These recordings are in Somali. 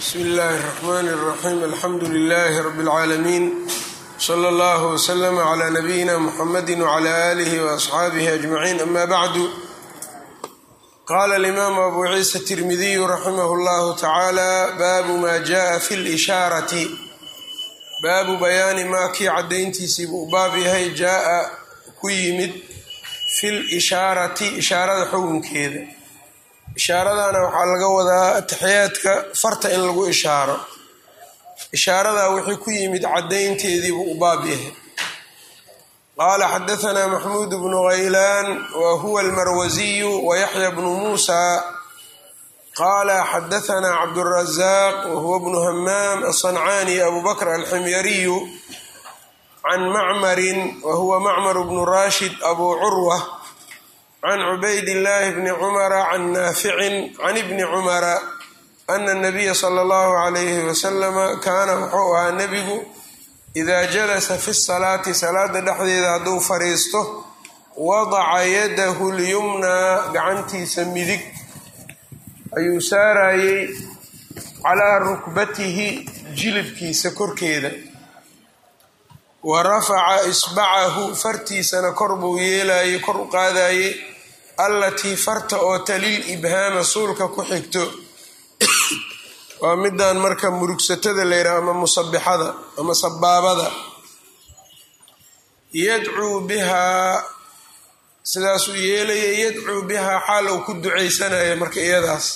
bsmi illaahi الرحmn الرaxيim alxamdu لlh rb العaalamiin slى اllah وslm عlى nabiyina mxamadi وعlى آlih وأصxaabih أجmaعin ama bعdu qala اlimam abu ciisa التirmidiy raximah اllah tacaalى baabu ma jaءa fi اlإshaaraةi baabu bayaani maa kii cadayntiisii buu baab yahay jaa ku yimid fi lishaarati ishaarada xukunkeeda ishaaradana waxaa laga wadaa ataxiyaadka farta in lagu ishaaro ishaaradaa wixii ku yimid cadaynteedii buu u baab yahay qaala xadahanaa maxmuud bnu haylaan wa huwa almarwasiyu wa yaxya bnu muusa qaala xadahanaa cabdurazaaq wa huwa bnu hamaam aلصancaani abu bakr alximyariyu can macmarin wa huwa macmar bnu rashid abu curwa can cubayd illaahi bni cumara can naaficin can ibni cumara ana nabiya sala allahu calayhi wasalama kaana wuxuu ahaa nebigu idaa jalasa fi salaati salaada dhexdeeda hadduu fadhiisto wadaca yadahu lyumnaa gacantiisa midig ayuu saarayey calaa rukbatihi jilibkiisa korkeeda wa rafaca isbacahu fartiisana kor buu yeelayey kor u qaadayey allatii farta oo talil ibhaama suulka ku xigto waa midaan marka murugsatada la yidhaha ama musabixada ama sabaabada yadcuu bihaa sidaasuu yeelaya yadcuu bihaa xaal uu ku ducaysanaya marka iyadaas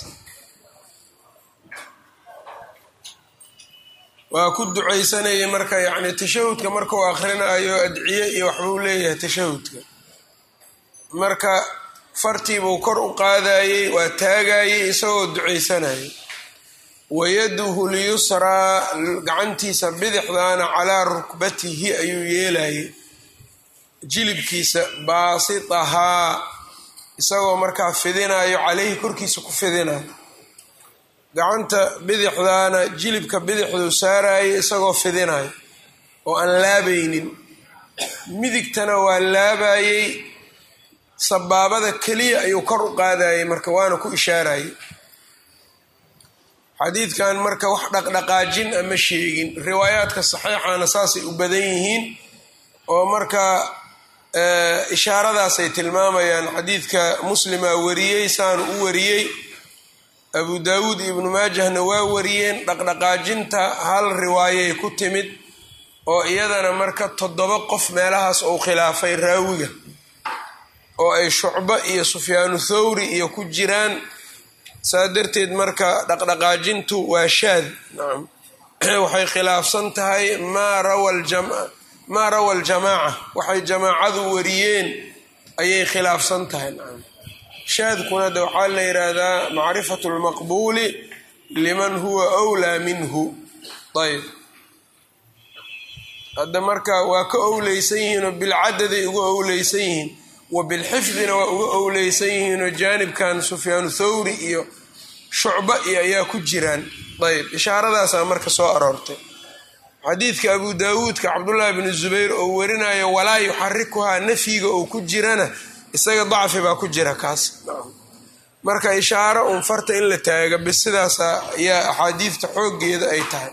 waa ku ducaysanaya marka yacni tashahudka markuu akhrinayo adciye iyo waxbuu leeyahay tashahudka marka fartiibuu kor u qaadayey waa taagayey isagoo ducaysanayay wayaduhu lyusraa gacantiisa bidixdaana calaa rukbatihi ayuu yeelayay jilibkiisa baasitahaa isagoo markaa fidinayo caleyhi korkiisa ku fidinayo gacanta bidixdaana jilibka bidixduu saarayay isagoo fidinayo oo aan laabaynin midigtana waa laabayey sabaabada keliya ayuu kor u qaadayay marka waana ku ishaarayay xadiidkan marka wax dhaqdhaqaajin ama sheegin riwaayaadka saxiixana saasay u badan yihiin oo marka ishaaradaasay tilmaamayaan xadiidka muslima wariyey saanu u wariyey abu daawuud ibnu maajahna waa wariyeen dhaqdhaqaajinta hal riwaayay ku timid oo iyadana marka toddoba qof meelahaas uu khilaafay raawiga oo ay shucbo iyo sufyaanu thawri iyo ku jiraan saa darteed marka dhaqdhaqaajintu waa shaad nacam waxay khilaafsan tahay maa rawa maa rawa aljamaaca waxay jamaacadu wariyeen ayay khilaafsan tahay nacam shaadkuna de waxaa la yidhaahdaa macrifatu lmaqbuuli liman huwa wlaa minhu ayb hadda marka waa ka owleysan yihiin oo bilcadaday uga owleysan yihiin wa bilxifdina waa uga owleysan yihiinoo jaanibkan sufyaanu thawri iyo shucba iyo ayaa ku jiraan ayb ishaaradaasaa marka soo aroortay xadiidka abu daawuudka cabdullaahi bnu zubayr oo warinayo walaa yuxarikuhaa nafyiga oo ku jirana isaga dacfi baa ku jira kaas marka ishaaro un farta in la taaga bis sidaasa ayaa axaadiidta xooggeeda ay tahay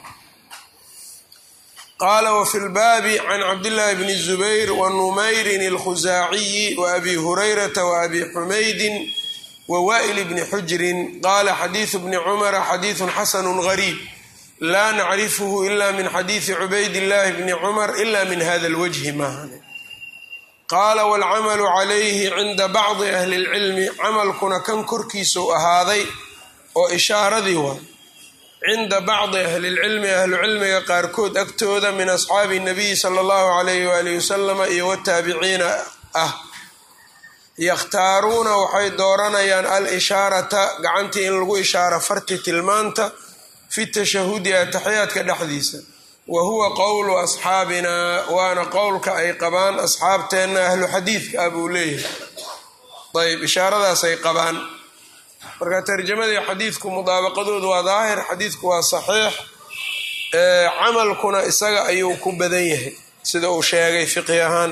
qaala wafi lbaabi can cabdillaahi bni zubayr wa numayrin alkhusaaciyi wa abi hurayrata wa abi xumaydin wa wa'il bni xujrin qaala xadiidu bni cumara xadiidun xasanu gariib laa nacrifuhu ila min xadiidi cubaydillaahi bni cumar ila min hada lwajhi maahane qaala waalcamalu calayhi cinda bacdi ahli lcilmi camalkuna kan korkiisuu ahaaday oo ishaaradii waa cinda bacdi ahli lcilmi ahlucilmiga qaarkood agtooda min asxaabi nabiyi sala allahu calayhi waalihi wasalama iyo wataabiciina ah yakhtaaruuna waxay dooranayaan al ishaarata gacantii in lagu ishaaro farti tilmaanta fi tashahudi ataxiyaadka dhexdiisa wa huwa qowlu asxaabinaa waana qowlka ay qabaan asxaabteenna ahlu xadiidka ah buu leeyahay ayb ishaaradaasay qabaan marka tarjamadii xadiidku mudaabaqadoodu waa daahir xadiidku waa saxiix camalkuna isaga ayuu ku badan yahay sida uu sheegay fiqhi ahaan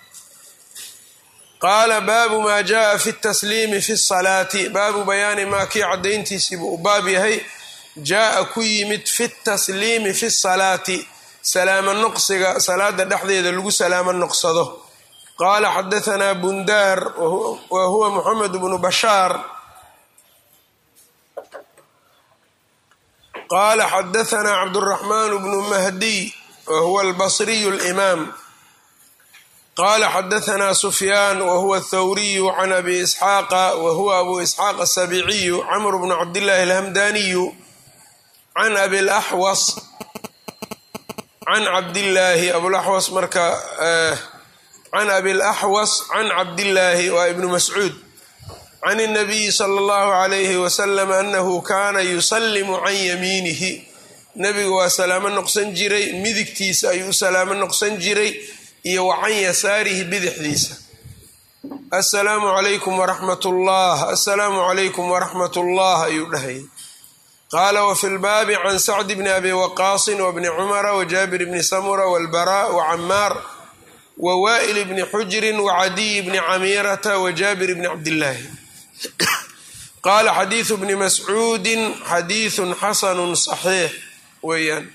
qaala baabu maa jaaa fi tasliimi fi salaati baabu bayaani maa kii cadayntiisiibuu u baab yahay jaa-a ku yimid fi tasliimi fi salaati salaamo noqsiga salaada dhexdeeda lagu salaamo noqsado qaala xadahanaa bundaar wa huwa moxamed bnu bashaar qaala xadahanaa cabduraxmaan bnu mahdiy wa huwa albasriyu alimaam qaala xadahanaa sufyaan wa huwa athawriyu can abi isxaaqa wa huwa abu isxaaq asabiiciyu camr bnu cabdillaahi alhamdaniyu can abi laxwas can cabdillaahi abulaxwas marka can abi laxwas can cabdillaahi waa ibnu mascuud can اnabiyi sala اllahu alayhi wasalam anahu kaana yusallimu can yamiinihi nebigu waa salaamo noqsan jiray midigtiisa ayuu u salaamo noqsan jiray iyo wa can yasaarihi bidixdiisa assalaamu calaykum waraxmat ullah assalaamu calaykum waraxmat ullah ayuu dhahayay qaala wafi lbaabi can sacdi bni abi waqaasin wabni cumara wajaabir bni samura walbara wacamaar wawaa'il bni xujrin wacadiy bni camiirata wajaabir bni cabdillaahi qaala xadiidu bni mascuudin xadiidun xasanun saxiix weeyaan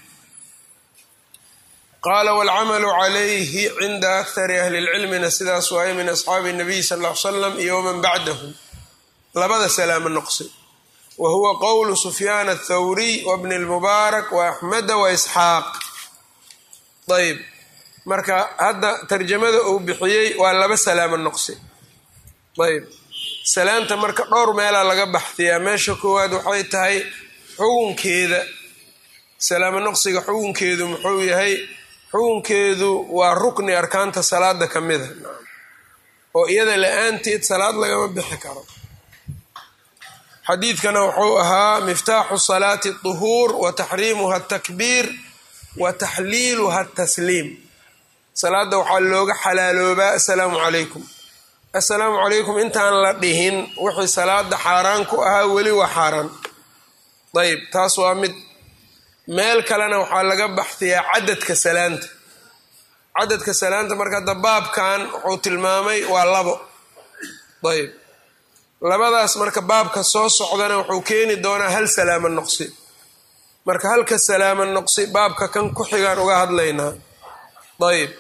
qaala waalcamalu calayhi cinda akhari ahli lcilmina sidaas waaye min asxaabi nabiy sal l salam iyo waman bacdahu labada salaamo noqsi wa huwa qowlu sufyaan athawriy wabni lmubaarak wa axmeda wa isxaaq ayb marka hadda tarjamada uu bixiyey waa laba salaamo noqsi ayb salaanta marka dhowr meelaa laga baxdiyaa meesha koowaad waxay tahay xukunkeeda salaamo noqsiga xukunkeedu muxuu yahay xukunkeedu waa rukni arkaanta salaada ka mida oo iyada la-aanteed salaad lagama bixi karo xadiidkana wuxuu ahaa miftaaxu salaati duhuur wa taxriimuha atakbiir wa taxliiluha atasliim salaada waxaa looga xalaaloobaa assalaamu calaykum assalaamu calaykum intaan la dhihin wixii salaada xaaraan ku ahaa weli waa xaaraan ayb taas waa mid meel kalena waxaa laga baxdiyaa cadadka salaanta cadadka salaanta marka hadda baabkan wuxuu tilmaamay waa labo ayb labadaas marka baabka soo socdana wuxuu keeni doonaa hal salaamo noqsi marka halka salaamo noqsi baabka kan ku xigaan uga hadlaynaa ayb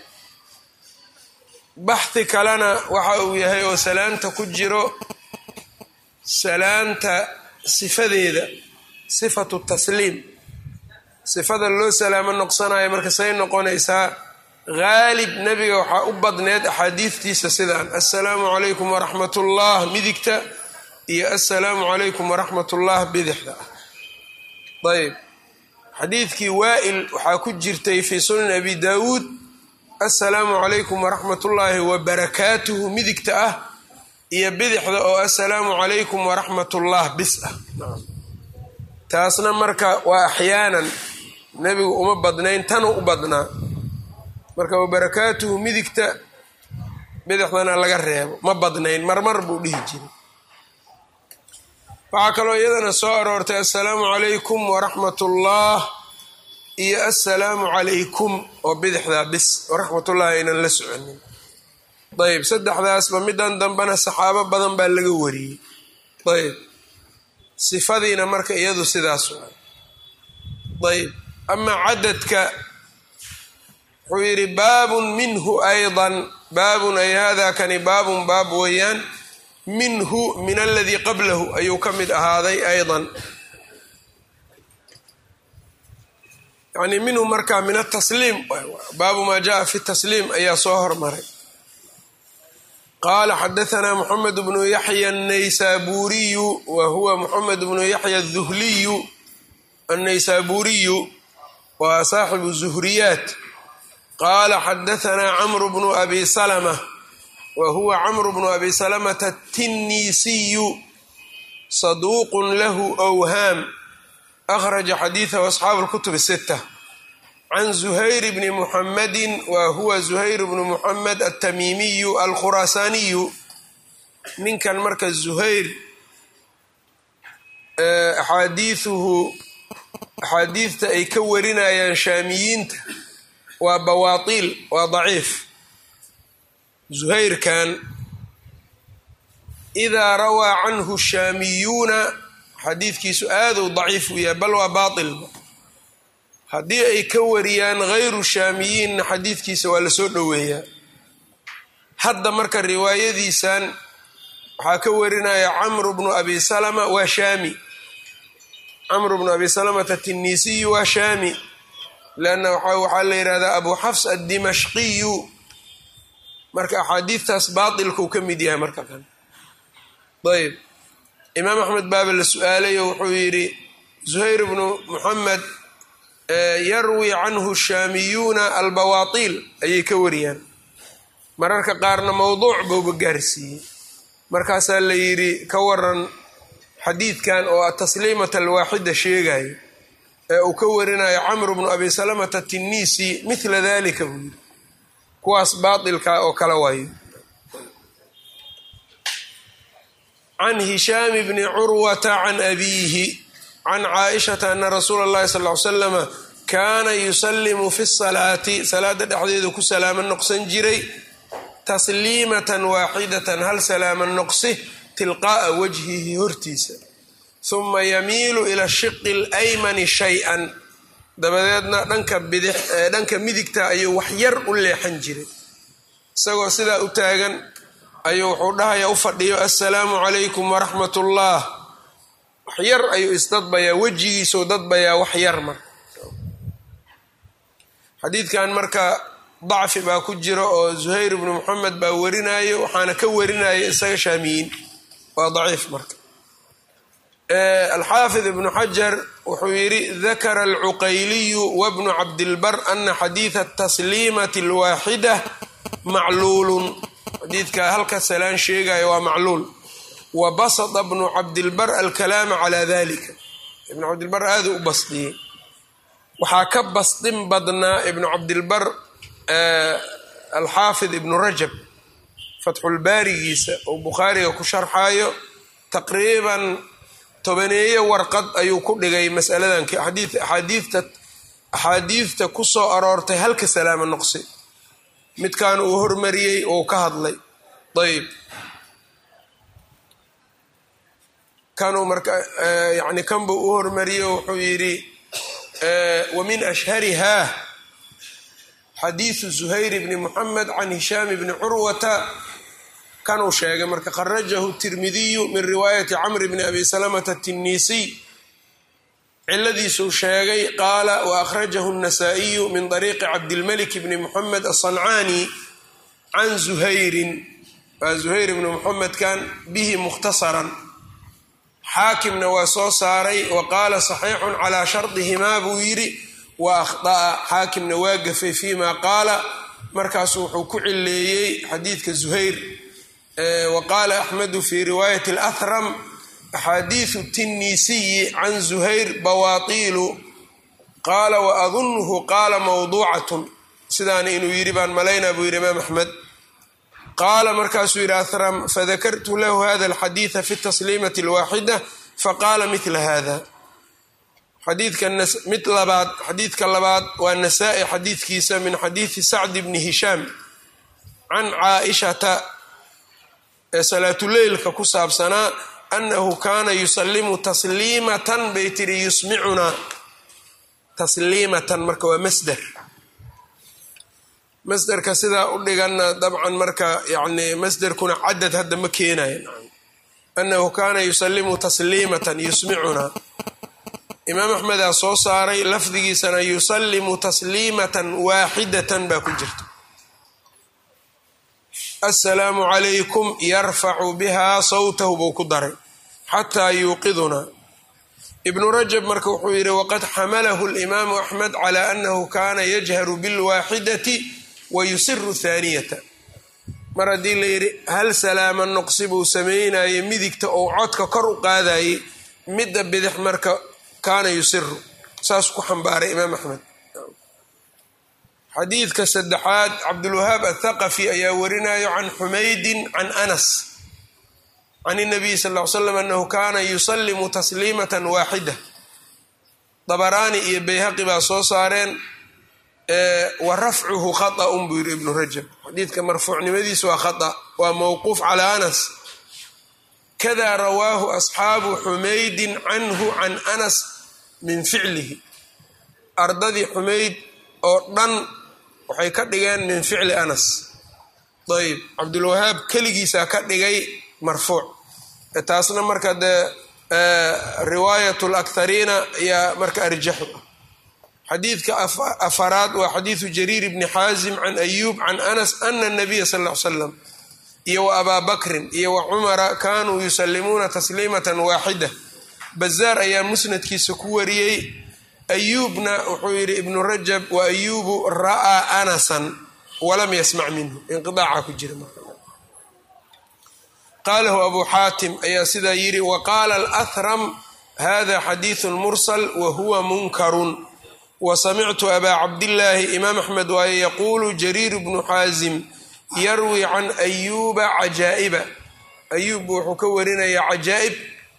baxdi kalena waxa uu yahay oo salaanta ku jiro salaanta sifadeeda sifatu tasliim sifada loo salaamo noqsanayo marka say noqonaysaa haalib nebiga waxaa u badneed axaadiidtiisa sidaan assalaamu calaykum waraxmat ullah midigta iyo assalaamu calaykum waraxmat ullah bidixda ah ayb xadiidkii waa'il waxaa ku jirtay fii sunan abi daawuud assalaamu calaykum waraxmat ullaahi wabarakaatuhu midigta ah iyo bidixda oo assalaamu calaykum waraxmat ullah bis ah taasna marka waa axyaanan nebigu uma badnayn tanuu u badnaa marka wabarakaatuhu midigta bidixdana laga reebo ma badnayn marmar buu dhihi jiray waxaa kaloo iyadana soo aroortay assalaamu calaykum waraxmat ullah iyo assalaamu calaykum oo bidixdaa bis waraxmatullahi aynan la soconin ayb saddexdaasba midan dambena saxaabo badan baa laga wariyey ayb sifadiina marka iyadu sidaas ayb amaa cadadka wuxuu yidhi baabun minhu aydan baabun ay hada kani baabun baab weeyaan minhu min aladii qablahu ayuu ka mid ahaaday aydan yani minhu markaa min atasliim baabu maa jaa fi tasliim ayaa soo hormaray qaala xadahanaa moxamed bnu yaxya annaysaburiyu wa huwa moxamed bnu yaxya aduhliyu annaysaburiyu waa saaxibu zuhriyaat qaala xadahanaa camru bnu abi salma wa huwa camru bnu abi salamata atinniisiyu saduuqun lahu whaam akhraja xadiidahu asxaabu lkutub sita can zuhayr bni muxamedin wa huwa zuhayr bnu muxamed altamiimiyu alkhuraasaaniyu ninkan marka zuhayr axaadiiuhu axaadiidta ay ka warinayaan shaamiyiinta waa bawaatiil waa daciif zuhayrkan idaa rawaa canhu shaamiyuuna xadiidkiisu aaduu daciif u yahay bal waa baatilba haddii ay ka wariyaan hayru shaamiyiinna xadiidkiisa waa lasoo dhoweeyaa hadda marka riwaayadiisan waxaa ka warinaya camru bnu abi salama waa shaami camru bnu abi salamata tinisiyu waa shaami leanna waxaa la yidhahdaa abu xafs addimashqiyu marka axaadiidtaas baatilkuu ka mid yahay marka kan ayb imaam axmed baaba la su-aalayo wuxuu yidhi zuhayr bnu muxamed yarwi canhu shaamiyuuna albawaatiil ayay ka wariyaan mararka qaarna mowduuc bouba gaarsiiyey markaasaa la yidhi ka waran xadiidkan oo atasliimata alwaaxida sheegayo ee uu ka warinayo camru bnu abi salamata tinisi mithla dalika buu yidhi kuwaas baatilka oo kala waayo can hishaami bni curwata can abiihi can caaishata ana rasuula اllahi sal ly slama kaana yusalimu fi salaati salaada dhexdeedu ku salaamo noqsan jiray tasliimatan waaxidatan hal salaama noqsi tilqaa'a wajhihi hortiisa huma yamiilu ila shiqi اlaymani shay-an dabadeedna dhanka bidix dhanka midigta ayuu wax yar u leexan jiray isagoo sidaa u taagan ayuu wuxuu dhahaya u fadhiyo assalaamu calaykum waraxmat ullah wax yar ayuu isdadbayaa wejigiisuu dadbayaa wax yar marka xadiidkan marka dacfi baa ku jira oo zuhayr ibnu moxamed baa warinayo waxaana ka warinaya isaga shaamiyiin waa daciif marka alxaafid ibnu xajar wuxuu yidhi dakara alcuqayliyu wabnu cabdilbar ana xadiida tasliimati alwaaxida macluulun xadiidka halka salaan sheegaya waa macluul wa basada bnu cabdilbar alkalaama calaa dalika ibnu cabdilbar aaduu u basdiyey waxaa ka basdin badnaa ibnu cabdilbar alxaafid ibnu rajab fatxulbaarigiisa oo bukhaariga ku sharxayo taqriiban tobaneeyo warqad ayuu ku dhigay masaladan axaadiidta axaadiidta ku soo aroortay halka salaamo noqsi midkan uu hormariyey oo ka hadlay ayb kanuu marka yani kanbuu u hormariyey wuxuu yidhi wa min ashhariha xadiidu zuhayr bni muxamed can hishaam bni curwata kanuu sheegay marka kharajahu tirmidiyu min riwaayati camr bni abi salamata tinisiy ciladiisuu sheegay qaala wa akhrajahu الnasaa-iyu min طariiqi cabdilmalik bni muxamed aلصancaani can zuhayrin waa zuhayr bni muxamedkan bihi mukhtasaran xaakimna waa soo saaray wa qaala صaxiixun calaa shardihimaa buu yidhi wa akhطa'a xaakimna waa gafay fima qaala markaasu wuxuu ku cileeyey xadiidka zuhayr wa qaala axmedu fi riwaayati اlahram axaadiidu tinisiyi can zuhayr bawaatiilu qaala waadunhu qaala mawduucatun sidaana inuu yidhi baan malaynaa buu yidhi imaam axmed qaala markaasuu yidhi ahram fadakartu lahu hada alxadiida fi tasliimati alwaaxida faqaala mila hada xadiidka mid labaad xadiidka labaad waa nasaa-i xadiidkiisa min xadiidi sacdi bni hishaam can caaishata ee salaatuleylka ku saabsanaa anahu kaana yusalimu tasliimatan bay tiri yusmicunaa tasliimatan marka waa masder masderka sidaa u dhiganna dabcan marka yani masderkuna cadad hadda ma keenayo anahu kaana yusalimu tasliimatan yusmicunaa imaam axmedaa soo saaray lafdigiisana yusalimu tasliimatan waaxidatan baa ku jirta assalaamu calaykum yarfacu bihaa sawtahu buu ku daray xataa yuuqidunaa ibnu rajab marka wuxuu yidhi waqad xamalahu alimaamu axmed cala anahu kaana yajharu bilwaaxidati wa yusiru thaaniyata mar haddii la yidhi hal salaama noqsi buu sameynayay midigta ou codka kor u qaadayay midda bidix marka kaana yusiru saas ku xambaaray imaam axmed xadiidka saddexaad cabdulwahaab athaqafi ayaa warinayo can xumaydin can anas can inabiy sal ll ly slam anahu kaana yusalimu tasliimatan waaxida dabaraani iyo bayhaqi baa soo saareen wa rafcuhu khaطأun buu yidhi ibnu rajab xadiidka marfuucnimadiisa waa khata waa mowquuf calaa anas kada rawaahu asxaabu xumaydin canhu can anas min ficlihi ardadii xumayd oo dhan waxay ka dhigeen min ficli anas ayb cabdulwahaab keligiisaa ka dhigay marfuuc taasna marka dee riwaayat lakhariina ayaa marka arjaxu ah xadiidka afaraad waa xadiidu jariir bni xaasim can ayuub can anas ana nabiya sal l slam iyo wa abaa bakrin iyo wa cumara kaanuu yusalimuuna tasliimatan waaxida bazaar ayaa musnadkiisa ku wariyey ayuubna wuxuu yidhi ibnu rajab wa ayuubu ra'aa anasan walam yasmac minhu inqiaaca ku jira qaalahu abu xaatim ayaa sidaa yidhi wa qaala alahram hada xadiidu mursal wa huwa munkarun wa samictu abaa cabdillaahi imaam axmed waaye yaquulu jariir bnu xaasim yarwi can ayuuba cajaa'iba ayuub wuxuu ka warinayaa cajaa'ib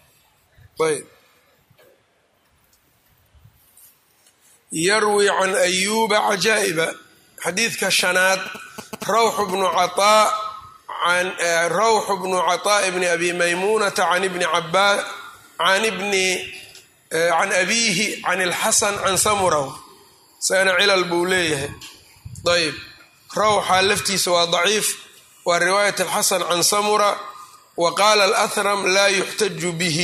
yarwi can ayuuba cajaa'iba xadiidka shanaad rawxu bnu cataa rawxu bnu caطaaء bni abi maymuunata can ibni cabaa can ibni can abiihi can اlxasan can samuraw isagana cilal buu leeyahay ayb rawxa laftiisa waa daciif waa riwaayat alxasan can samura wa qaala alahram laa yuxtaju bihi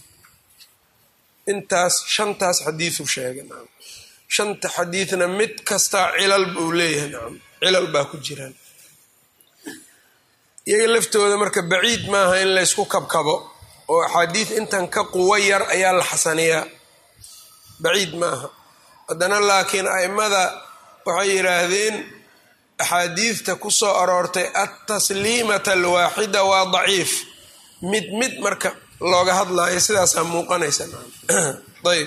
intaas shantaas xadiiu sheegay shanta xadiidna mid kastaa cilal buu leeyahay nacam cilal baa ku jiraan iyaga laftooda marka baciid maaha in laysku kabkabo oo axaadiid intan ka quwo yar ayaa la xasaniyaa baciid maaha haddana laakiin a'immada waxay yidhaahdeen axaadiidta ku soo aroortay altasliimata alwaaxida waa daciif mid mid marka looga hadlaayo sidaasaa muuqanaysa ayb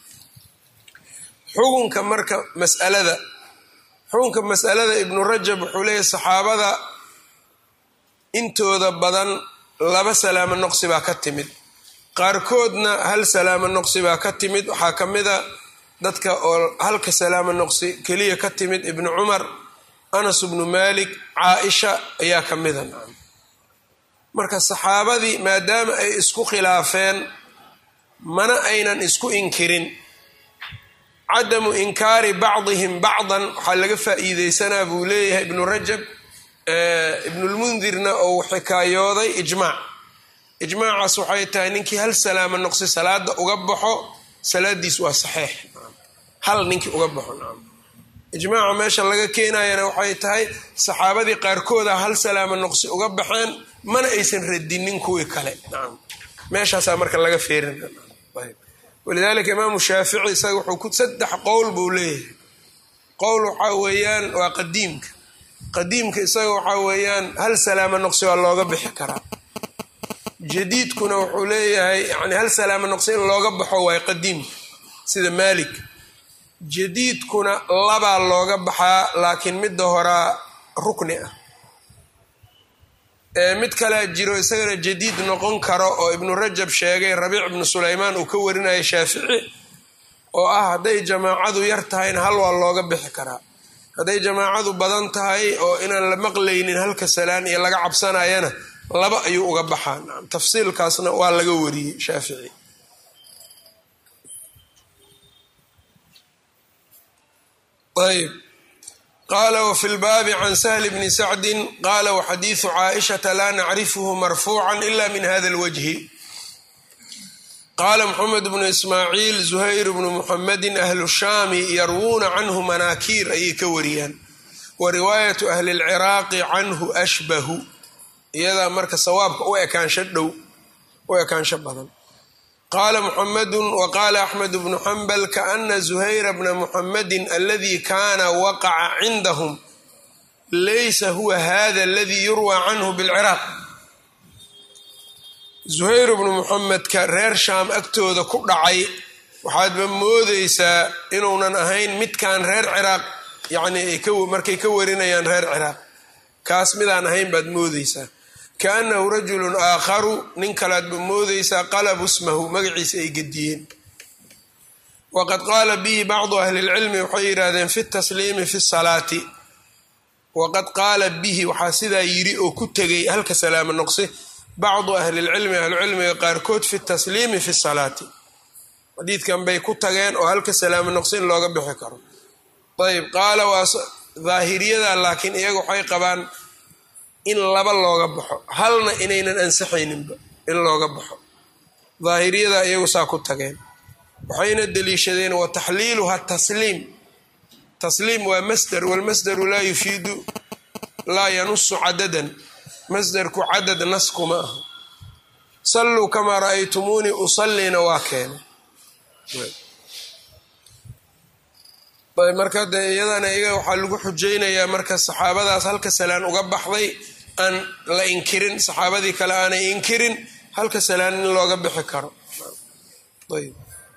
xukunka marka masalada xukunka masalada ibnu rajab wuxuu leeyahy saxaabada intooda badan laba salaamo noqsi baa ka timid qaarkoodna hal salaamo noqsi baa ka timid waxaa ka mida dadka oo halka salaamo noqsi keliya ka timid ibnu cumar anas bnu malik caaisha ayaa ka mida marka saxaabadii maadaama ay isku khilaafeen mana aynan isku inkirin cadamu inkaari bacdihim bacdan waxaa laga faa'iideysanaa buu leeyahay ibnu rajab ibnulmundirna ou xikaayooday ijmaac ijmaacaas waxay tahay ninkii hal salaamo noqsi salaada uga baxo salaadiis waa saxeix hal ninkii uga baxo nacam ijmaaca meesha laga keenayana waxay tahay saxaabadii qaarkooda hal salaamo noqsi uga baxeen mana aysan radinin kuwii kale nacam meeshaasaa marka laga feerina walidaalika imaamu shaafici isaga wuxuu ku saddex qowl buu leeyahay qowl waxaa weeyaan waa qadiimka qadiimka isaga waxaa weeyaan hal salaamo noqsi waa looga bixi karaa jadiidkuna wuxuu leeyahay yani hal salaamo noqsi in looga baxo waay qadiimka sida maalik jadiidkuna labaa looga baxaa laakiin midda horaa rukni ah mid kalea jiro isagana jadiid noqon karo oo ibnu rajab sheegay rabiic ibnu sulaymaan uu ka warinaya shaafici oo ah hadday jamaacadu yar tahayna hal waa looga bixi karaa hadday jamaacadu badan tahay oo inaan la maqlaynin halka salaan iyo laga cabsanayana laba ayuu uga baxaa tafsiilkaasna waa laga wariyey shaafici ayb qala wfi lbaabi can sahli bni sacdi qala waxadiidu caaishata laa nacrifhu marfuuca ila min hada lwajhi qaala mxamed bnu ismaaciil zuhayr bnu muxamedi ahlu shaami yarwuuna canhu manaakiir ayay ka wariyaan wa riwaayatu ahli lciraaqi canhu ashbahu iyadaa marka sawaabka u ekaansho dhow u ekaansho badan qaala muxamedu waqaala axmed bnu xambal kaana zuhayra bna muxamedi aladi kaana waqaca cindahum laysa huwa hada aladi yurwa canhu bilciraaq zuhayr bnu muxamedka reer shaam agtooda ku dhacay waxaadba moodeysaa inuunan ahayn midkan reer ciraaq yani markay ka warinayaan reer ciraaq kaas midaan ahayn baad moodeysaa kaanahu rajulun aakharu nin kaleadba moodeysaa qalabu smahu magaciisa ay gediyeen waqad qaala bihi bacdu ahli lcilmi waxay yidhaahdeen fi tasliimi fi salaati waqad qaala bihi waxaa sidaa yidhi oo ku tegay halka salaamo noqsi bacdu ahlilcilmi ahlucilmiga qaarkood fi tasliimi fi salaati xadiidkan bay ku tageen oo halka salaamo noqsin looga bixi karo ayb qaala waa daahiriyada laakiin iyaga waxay qabaan in laba looga baxo halna inaynan ansaxayninba in looga baxo daahiriyada iyagu saa ku tageen waxayna deliishadeen wa taxliiluha tasliim tasliim waa masder walmasderu laa yufiidu laa yanusu cadadan masderku cadad naskuma aha salluu kamaa ra'aytumuunii usallina waa keenay marka de iyadana iyaga waxaa lagu xujaynayaa marka saxaabadaas halka salaan uga baxday aan la inkirin saxaabadii kale aanay inkirin halka salaan in looga bixi karo ayb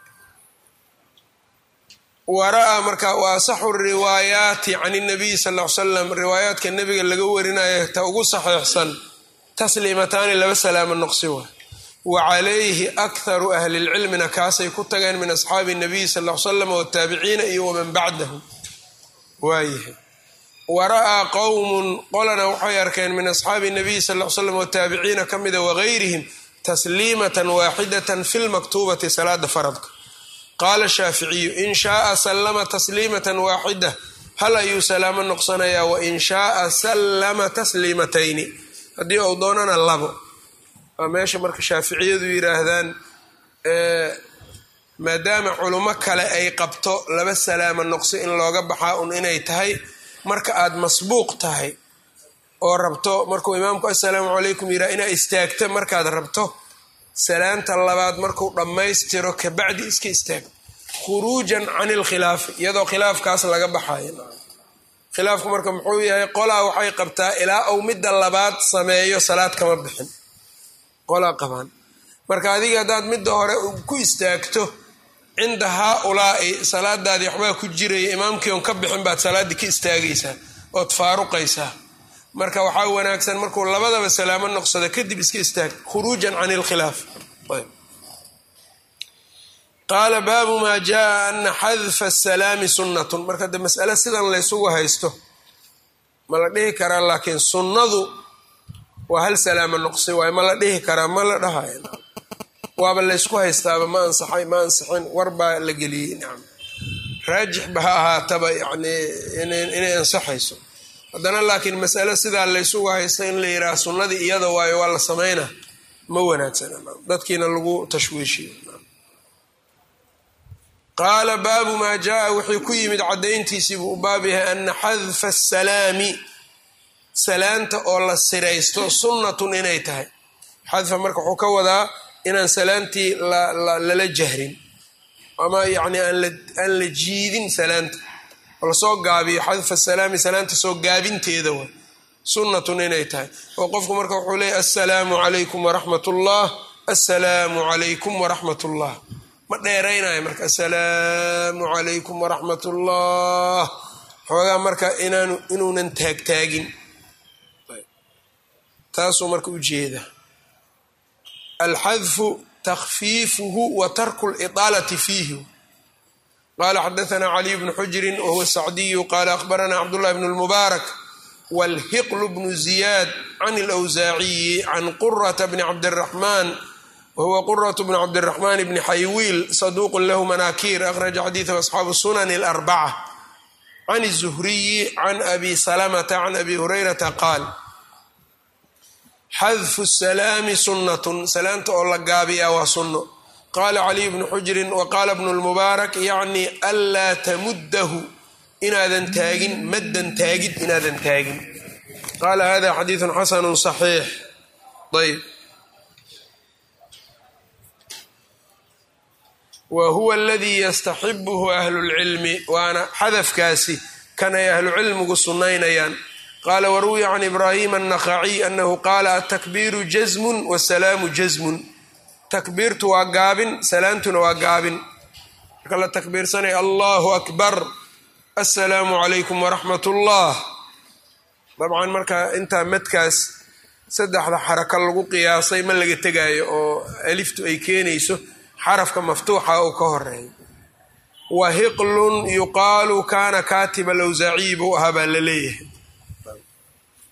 wara-a marka wa asaxu riwaayaati can nabiyi sal l salam riwaayaadka nebiga laga warinaya ta ugu saxiixsan tasliimataani laba salaamo noqsi wa wa calayhi akharu ahli lcilmina kaasay ku tageen min asxaabi nabiyi sal l salam wataabiciina iyo waman bacdahu waayahay wara-aa qowmun qolana waxay arkeen min asxaabi nabiyi sal l slam wataabiciina ka mida wageyrihim tasliimatan waaxidatan fi lmaktuubati salaada faradka qaala shaaficiyu in shaaa sallama tasliimatan waaxida hal ayuu salaamo noqsanayaa wain shaaa sallama tasliimatayni haddii uu doonana labo waa meesha marka shaaficiyadu yidhaahdaan maadaama culummo kale ay qabto laba salaamo noqso in looga baxaa un inay tahay marka aad masbuuq tahay oo rabto markuu imaamku assalaamu calaykum yidhaha inaa istaagta markaad rabto salaanta labaad markuu dhammaystiro kabacdi iska istaag khuruujan can ilkhilaafi iyadoo khilaafkaas laga baxayo khilaafku marka muxuu yahay qolaa waxay qabtaa ilaa uu midda labaad sameeyo salaad kama bixin qolaa qabaan marka adiga haddaad midda hore ku istaagto cinda haa-ulaa'i salaadaadii waxbaa ku jiraya imaamkii on ka bixin baad salaaddii ka istaagaysaa ood faaruqaysaa marka waxaa wanaagsan markuu labadaba salaamo noqsado kadib iska istaag khuruujan can ilkhilaaf qaala baabu maa jaa ana xadfa asalaami sunnatun marka de mas'ale sidan laysugu haysto ma la dhihi karaa laakiin sunnadu waa hal salaamo noqsi waayo ma la dhihi karaa ma la dhahayo waaba laysku haystaaba ma ansaxay ma ansixin war baa la geliyey nacam raajixba ha ahaataba yani inay ansaxayso haddana laakiin masale sidaa laysugu haysta in la yidhaha sunnadii iyada waayo waa la samayna ma wanaagsana dadkiina lagu tashwiishiyo qaala baabu maa jaa wixii ku yimid caddayntiisii buu u baab yahay ana xadfa asalaami salaanta oo la siraysto sunnatun inay tahay xadfa marka wuxuu ka wadaa inaan salaantii lala jahrin ama yacni aan la jiidin salaanta oo lasoo gaabiyo xadfa salaami salaanta soo gaabinteeda wa sunnatun inay tahay oo qofku marka wuxuu leeyahy assalaamu calaykum waraxmat ullah assalaamu calaykum waraxmat ullah ma dheeraynayo marka assalaamu calaykum waraxmat ullah xoogaa marka inaanu inuunan taagtaagin taasuu marka u jeeda alxadfu takfiifuhu wa tarku liطaalati fiihi qala xadaثna caliy bnu xujri wahuwa sacdiyu qala akhbarana cabdullahi bn اlmubaarak wاlhiql bnu ziyad can اlأwsaaciyi can qurata bni cabdالraxman wahuwa quraة bn cabdالraxman bni xaywiil saduq lahu manakir akhraja xadiiثhu asxaabu sunan اlarbacة can الzuhriyi can abi salamta can abi hurayrata qaal xadfu salaami sunnatun salaanta oo la gaabiyaa waa sunno qaala caliy bnu xujrin wa qaala bnu lmubaarak yacni anlaa tamuddahu inaadan taagin maddan taagid inaadan taagin qaala hada xadiidun xasanu saxiix ayb wa huwa aladii yastaxibuhu ahlulcilmi waana xadafkaasi kan ay ahlucilmigu sunnaynayaan qaala waruwiya can ibraahim annakhaciy anahu qaala atakbiiru jasmun wasalaamu jasmun takbiirtu waa gaabin salaantuna waa gaabin marka la takbiirsanaya allahu akbar assalaamu calaykum waraxmat ullah dabcan marka intaa madkaas saddexda xaraka lagu qiyaasay ma laga tegaayo oo aliftu ay keenayso xarafka maftuuxa uu ka horeeyo wa hiqlun yuqaalu kaana kaatiba alawsaaciyi buu ahaa baa la leeyahay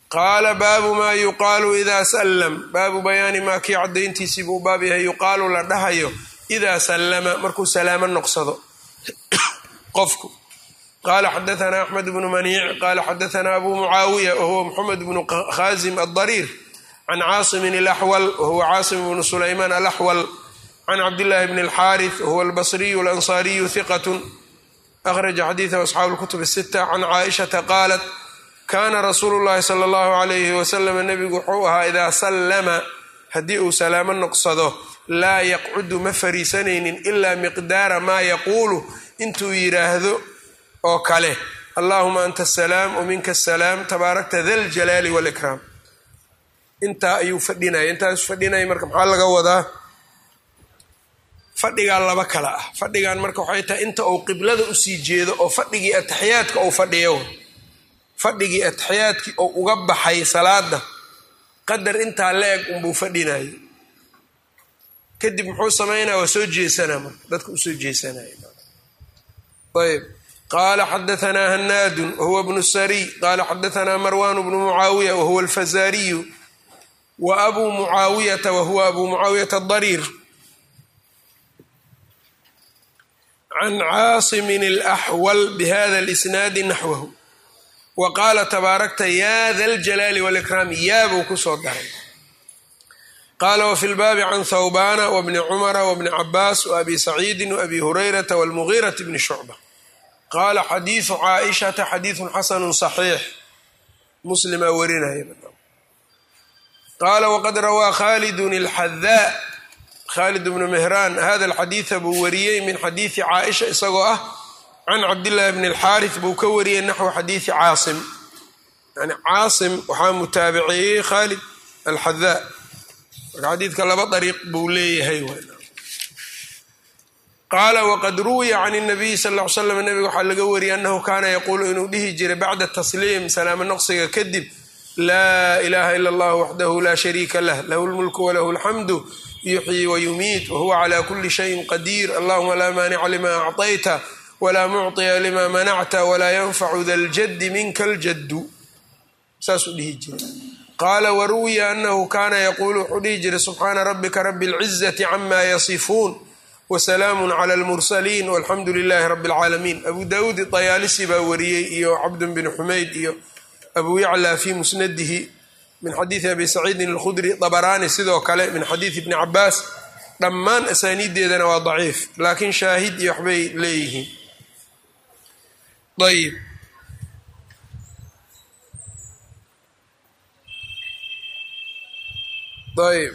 qaala baabu maa yuqaalu idaa sallam baabu bayaani maa kii caddayntiisii buu baab yahay yuqaalu la dhahayo idaa sallama markuu salaamo noqsado qofku qaala xadaanaa axmed bnu maniic qaala xadaanaa abu mucaawiya wahuwa moxamed bnu khaasim addariir can caasimin alaxwal wahuwa caasim bnu sulaymaan alaxwal can cabdillaahi bni alxaaris wahuwa albasriyu alansaariyu hiqatun akhraja xadiidahu asxaabu lkutub asita can caaishata qaalat kaana rasuulu llahi sala allahu calayhi wasalam nebigu wuxuu ahaa idaa sallama haddii uu salaamo noqsado laa yaqcudu ma fariisanaynin ilaa miqdaara maa yaquulu intuu yidhaahdo oo kale allahuma anta asalaam waminka asalaam tabaarakta da ljalaali walikraam intaa ayuu fadhinaya intaasu fadhinaya marka maxaa laga wadaa fadhigaa laba kale ah fadhigan marka waxay tahay inta uu qiblada usii jeedo oo fadhigii ataxiyaadka uu fadhiyo fadhigii ataxiyaadkii oo uga baxay salaada qadar intaa la eg unbuu fadhinayay kadib muxuu samaynaya waa soo jeesanaa marka dadka usoo jeesanaya ayb qaala xadaanaa hanaadun wahuwa bnu sariy qaala xadaanaa marwan bnu mucaawiya wahuwa alfazaariyu wa abuu mucaawiyata wahuwa abuu mucaawiyata adariir can caasimin alaxwal bihada alisnaadi naxwahu wa qaala tabaarakta yaa da ljalaali walikraam yaabuu kusoo daray qaala wafi lbaabi can thawbana wabni cumara wabni cabaas waabi saciidin waabi hurayrata walmugiirati bni shucba qaala xadiidu caaishata xadiidun xasanu saxiix muslimaa warinaya qaala waqad rawaa khaalidun alxadaa khaalid bnu mehraan hada alxadiida buu wariyey min xadiidi caaisha isagoo ah can cabdillaahi bni alxaaris buu ka wariyey naxwu xadiidi caasim yani caasim waxaa mutaabiceeyey khaalid alxadaa marka xadiidka laba dariiq buu leeyahay qaala waqad ruwiya can nabiyi sal ll ly slam nabiga waxaa laga wariyey annahu kaana yaquulu inuu dhihi jiray bacda tasliim salaamo noqsiga kadib laa ilaha ila allah waxdahu laa shariika lah lahu lmulku walahu alxamdu yuxyi wayumiit wahuwa cala kuli shayin qadiir allahuma laa maanica lima acطayta wlaa mucطiya lima manacta walaa yanfacu da ljaddi minka ljaddu saasuu dhihi jiray qaala waruwiya anahu kaana yaquulu wuxuu dhihi jiray subxaana rabika rabi اlcizati cama yasifuun wasalaamu cla اlmursaliin walxamdu lilahi rabi اlcaalamiin abu dawuud dayaalisi baa wariyey iyo cabdun bin xumayd iyo abu yacla fi musnadihi min xadiidi abi saciidin اlkhudri dabaraani sidoo kale min xadiidi bni cabaas dhammaan asaaniiddeedana waa daciif laakiin shaahid iyo waxbay leeyihiin ayb ayb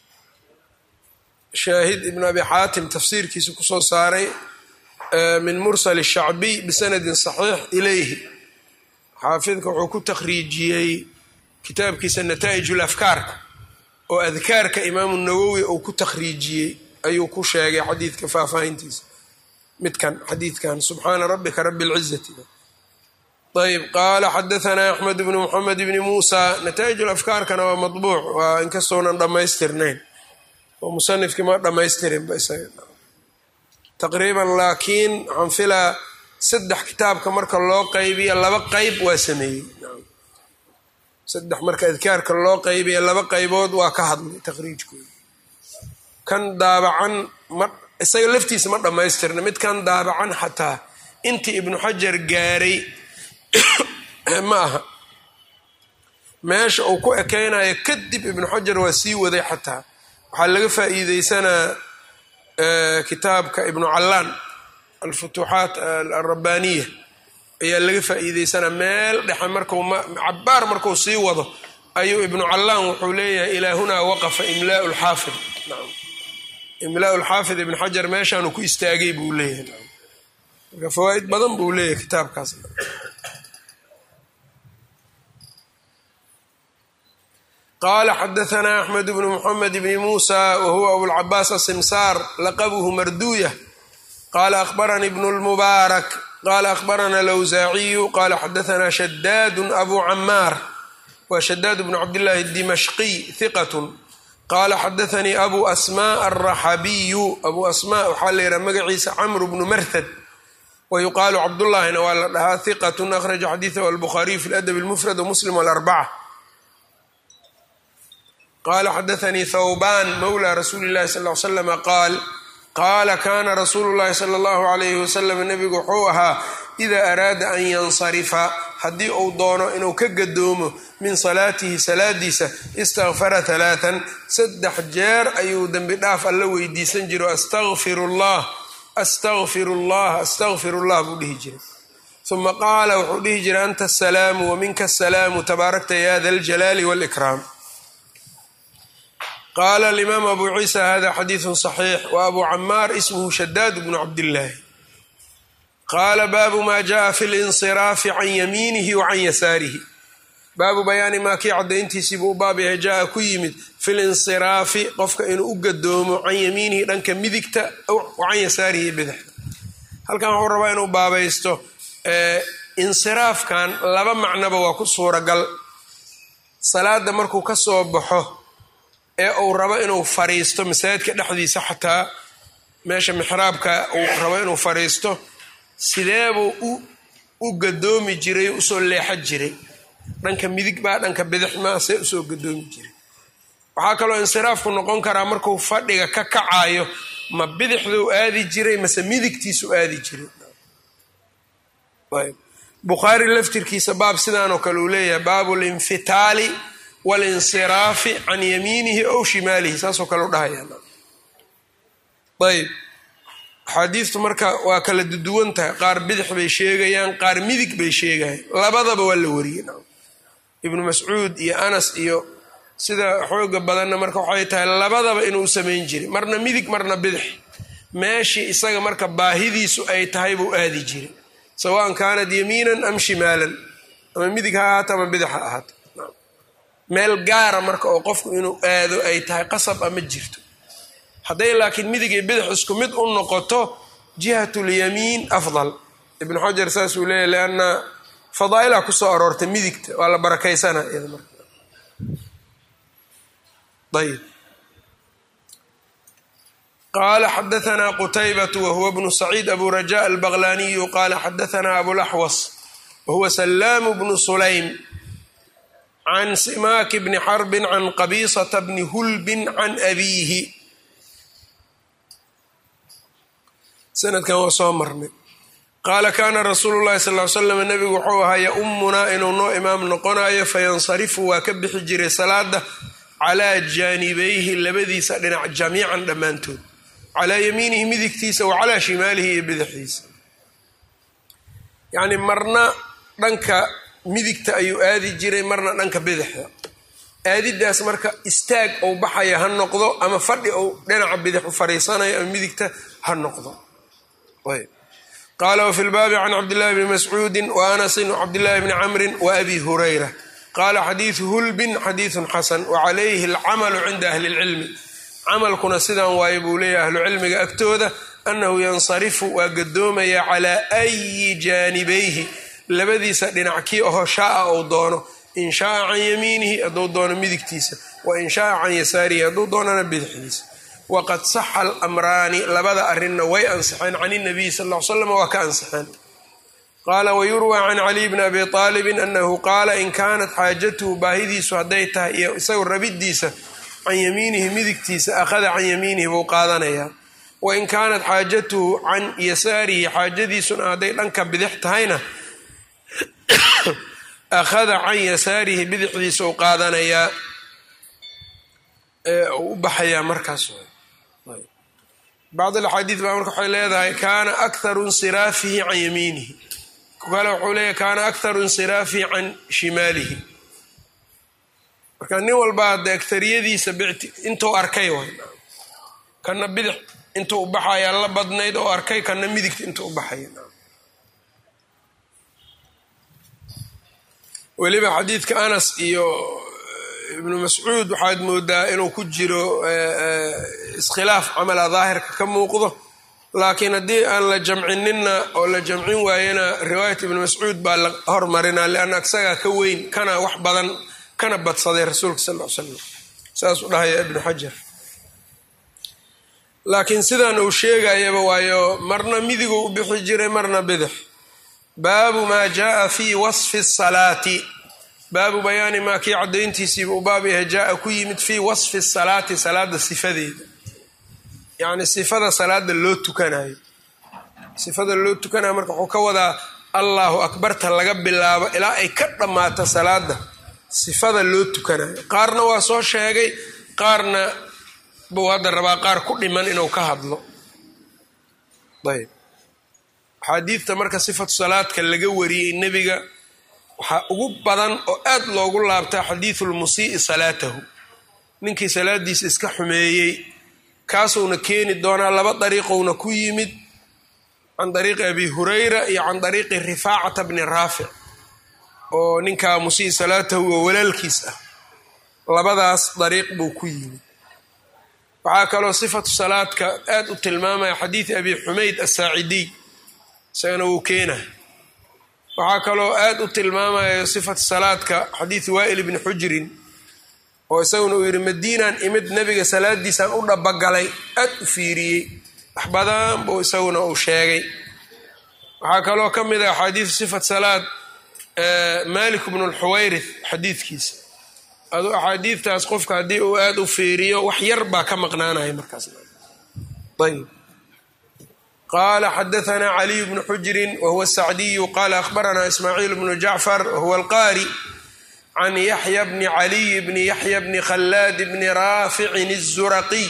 shaahid ibn abi xaatim tafsiirkiisa kusoo saaray min mursal shacbiy bisanadin saxiix ilayhi xaafidka wuxuu ku takhriijiyey kitaabkiisa nataa'ij lafkaarka oo adkaarka imaamu nawowi uu ku takhriijiyey ayuu ku sheegay xadiidka faahfaahintiisa midkan xadiidkan subxaana rabbika rabi اlcizati ayb qaala xadaanaa axmed bnu moxamed bni muusa nataa'ij lafkaarkana waa maطbuuc waa inkastounan dhammaystirnayn oo musanifkii ma dhammaystirinba isaga taqriiban laakiin waxaan filaa saddex kitaabka marka loo qaybiya laba qayb waa sameeyey saddex marka adkaarka loo qaybiya laba qaybood waa ka hadlay taqriijkooda kan daabacan ma isaga laftiisa ma dhammaystirna mid kan daabacan xataa intii ibnu xajar gaaray ma aha meesha uu ku ekeynayo kadib ibnu xajar waa sii waday xataa waxaa laga faa'iideysanaa kitaabka ibnu callaan alfutuuxaat alrabbaaniya ayaa laga faa'iideysanaa meel dhexe marku cabaar marku sii wado ayuu ibnu callaan wuxuu leeyahay ilaa hunaa waqafa imlaau lxaafid imlaau lxaafid ibn xajar meeshaanu ku istaagay buu leeyahay marka fawaaid badan buu leeyahay kitaabkaas qaala xadaanaa axmed bnu moxamed bni muusa wahuwa abulcabaas asimsaar laqabuhu marduuya qaala akhbaranii bnu lmubaarak qaala akhbarana lawsaaciyu qaala xadaanaa shadaadu abu camaar wa shadaad bnu cabdillaahi dimashqiy hiqatun qaala xadaanii abu asmaa alraxabiyu abu asmaa waxaa la yidhaha magaciisa camru bnu marhad wa yuqaalu cabdullaahina waa la dhahaa hiqatun akhraja xadiidahu albukhaariyu fi ladab lmufrad wamuslim alarbaca qala xadaanii thawban mawla rasuuli llahi sal l slama qaal qaala kana rasuulu llahi sala allahu alayhi wasalam nebigu wuxuu ahaa idaa araada an yansarifa haddii uu doono inuu ka gadoomo min salaatihi salaadiisa istakfara talaatan saddex jeer ayuu dembi dhaaf alla weydiisan jiro astaqfiru llah astaqfiru llah astaqfiru llah buu dhihi jiray uma qaala wuxuu dhihi jiray anta asalaamu waminka asalaamu tabaarakta ya da ljalaali wاlkraam qaala alimaam abu ciisa hada xadiidu صaxiix wa abu camaar ismhu shadaad bnu cabdillaahi qaala baabu ma jaءa fi linsiraafi can yamiinihi wa can yasaarihi baabu bayaani maa kii caddayntiisiibuu u baab yahay jaa ku yimid fi linsiraafi qofka inuu u gadoomo can yamiinihi dhanka midigta wa can yasaarihi bidixda halkan wuxuu rabaa inuu baabaysto insiraafkan laba macnoba waa ku suuragal salaada markuu ka soo baxo ee uu rabo inuu fariisto masaajidka dhexdiisa xataa meesha mixraabka uu rabo inuu fariisto sideebuu u gadoomi jiray usoo leexan jiray dhanka midig baa dhanka bidix maa see usoo gadoomi jiray waxaa kaloo insiraafku noqon karaa markuu fadhiga ka kacayo ma bidixduu aadi jiray mase midigtiisu aadi jiray bukhaari laftirkiisa baab sidaanoo kale uu leeyahay baabu linfitaali walinsiraafi can yamiinihi ow shimaalihi saasoo kale u dhahayayb axaadiistu marka waa kala duduwan tahay qaar bidix bay sheegayaan qaar midig bay sheegayaan labadaba waa la wariyey ibnu mascuud iyo anas iyo sida xooga badanna marka waxay tahay labadaba inuu samayn jiray marna midig marna bidix meeshii isaga marka baahidiisu ay tahay buu aadi jiray sawaan kaanat yamiinan am shimaalan ama midig ha ahaato ama bidix ha ahaato meel gaara marka oo qofku inuu aado ay tahay qasab ama jirto hadday laakiin midig iyo bidix isku mid u noqoto jihat lyamiin afdal ibnu xajar saasuu leeyahy lianna fadaa'ilaa kusoo aroortay midigta waa la barakaysana iyada marka ayb qala xadaثna qtaybaة whuwa bnu saciid abu rajaء albaqlaniyu qala xadaثna abulaxwas wahuwa salaam bnu sulaym can simaak bni xarbi can qabiisata bni hulbin can abiihi sanadkan waa soo marnay qaala kaana rasuulu llahi sal ly slam nebigu wuxuu ahaa yaumunaa inuu noo imaam noqonayo fayansarifu waa ka bixi jiray salaada calaa jaanibayhi labadiisa dhinac jamiican dhammaantood calaa yamiinihi midigtiisa wa calaa shimaalihi iyo bidixdiisa yacni marna dhanka midigta ayuu aadi jiray marna dhanka bidixda aadidaas marka istaag ou baxaya ha noqdo ama fadhi ou dhinaca bidix u fariisanayo ama midigta ha noqdo qaala wafi lbaabi can cabdillahi bni mascuudi wa anasin wcabdillahi bni camrin wa abi hurayra qaala xadiidu hulbin xadiidun xasan wacalayhi alcamalu cinda ahli lcilmi camalkuna sidan waaye buu leeyahy ahlucilmiga agtooda annahu yansarifu waa gadoomaya calaa ayi jaanibayhi labadiisa dhinac kii oho shaaa ou doono in shaaa can yamiinihi hadduu doono midigtiisa wa in shaaa can yasaarihi hadduu doonana bidixdiisa waqad saxa alamraani labada arrinna way ansixeen can inabiyi sal l slam waa ka ansixeen qaala wayurwaa can caliy bni abi aalibin annahu qaala in kaanat xaajatuhu baahidiisu hadday tahay iyo isagu rabiddiisa can yamiinihi midigtiisa akhada can yamiinihi buu qaadanayaa wain kaanat xaajatuhu can yasaarihi xaajadiisuna hadday dhanka bidix tahayna akhada can yasaarihi bidixdiisa u qaadanayaa u u baxayaa markaas bacd alaxaadiid baa marka waxay leedahay kaana akharu insiraafihi can yamiinihi ku kale wuxuu leeyahy kaana akharu insiraafihi can shimaalihi marka nin walba hadde agtariyadiisa bicti intuu arkay way kana bidix intuu u baxaya la badnayd oo arkay kana midigta intuu u baxaya weliba xadiidka anas iyo ibnu mascuud waxaad moodaa inuu ku jiro iskhilaaf camala daahirka ka muuqdo laakiin haddii aan la jamcininna oo la jamcin waayana riwaayat ibnu mascuud baa la hormarinaa lianna isagaa ka weyn kana wax badan kana badsaday rasuulka sal l slam saasuu dhahaya ibnu xajar laakiin sidan uu sheegayaba waayo marna midiguu u bixi jiray marna bidix baabu maa jaaa fi wasfi salaati baabu bayaani maa kii caddayntiisiiba u baab yahay jaa-a ku yimid fii wasfi salaati salaada sifadeeda yacni sifada salaada loo tukanayo sifada loo tukanayo marka wuxuu ka wadaa allahu akbarta laga bilaabo ilaa ay ka dhammaato salaada sifada loo tukanayo qaarna waa soo sheegay qaarna buu hadda rabaa qaar ku dhiman inuu ka hadlo ayb axaadiidta marka sifatu salaadka laga wariyey nebiga waxaa ugu badan oo aad loogu laabtaa xadiidu lmusii'i salaatahu ninkii salaadiisa iska xumeeyey kaasuuna keeni doonaa laba dariiqowna ku yimid can dariiqi abi hurayra iyo can dariiqi rifaacata bni raafic oo ninkaa musii salaatahu oo walaalkiis ah labadaas dariiq buu ku yimid waxaa kaloo sifatu salaadka aad u tilmaamaya xadiidi abi xumayd asaacidiy isagana wuu keenay waxaa kaloo aad u tilmaamaya sifatu salaadka xadiidi waa'il ibni xujrin oo isaguna uu yidhi madiinaan imid nebiga salaadiisaan u dhabagalay aad u fiiriyey wax badan buu isaguna uu sheegay waxaa kaloo ka mid ah axaadiidu sifat salaad malik bnu lxuwayrith xadiidkiisa adu axaadiidtaas qofka haddii uu aada u fiiriyo wax yar baa ka maqnaanaya markaas ayb qala xadaثna caliy bnu xujrin wahuwa sacdiyu qala akhbarana ismaaciil bnu jacfar wahuwa alqari can yaxya bni caliy bni yaxya bni khalaad bni raaficin الzuraqiy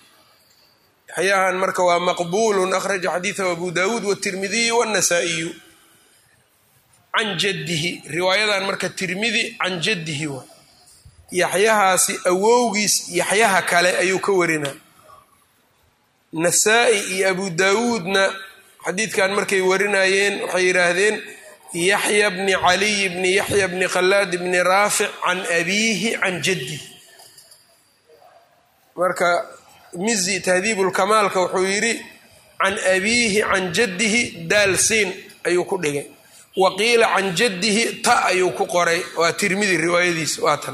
yaxyahan marka waa maqbulu akhraja xadiiثahu abu dawuud wالtirmidiyu wالnasaa-iyu can jadihi riwaayadan marka tirmidi can jadihi waa yaxyahaasi awowgiis yaxyaha kale ayuu ka warinaa nasaa-i iyo abu daawuudna xadiidkan markay warinayeen waxay yidhaahdeen yaxya bni caliy bni yaxya bni khalaad bni raafic can abiihi can jaddihi marka mizi tahdiibulkamaalka wuxuu yidhi can abiihi can jaddihi daalsiin ayuu ku dhigay wa qiila can jaddihi ta ayuu ku qoray waa tirmidi riwaayadiisa waa tan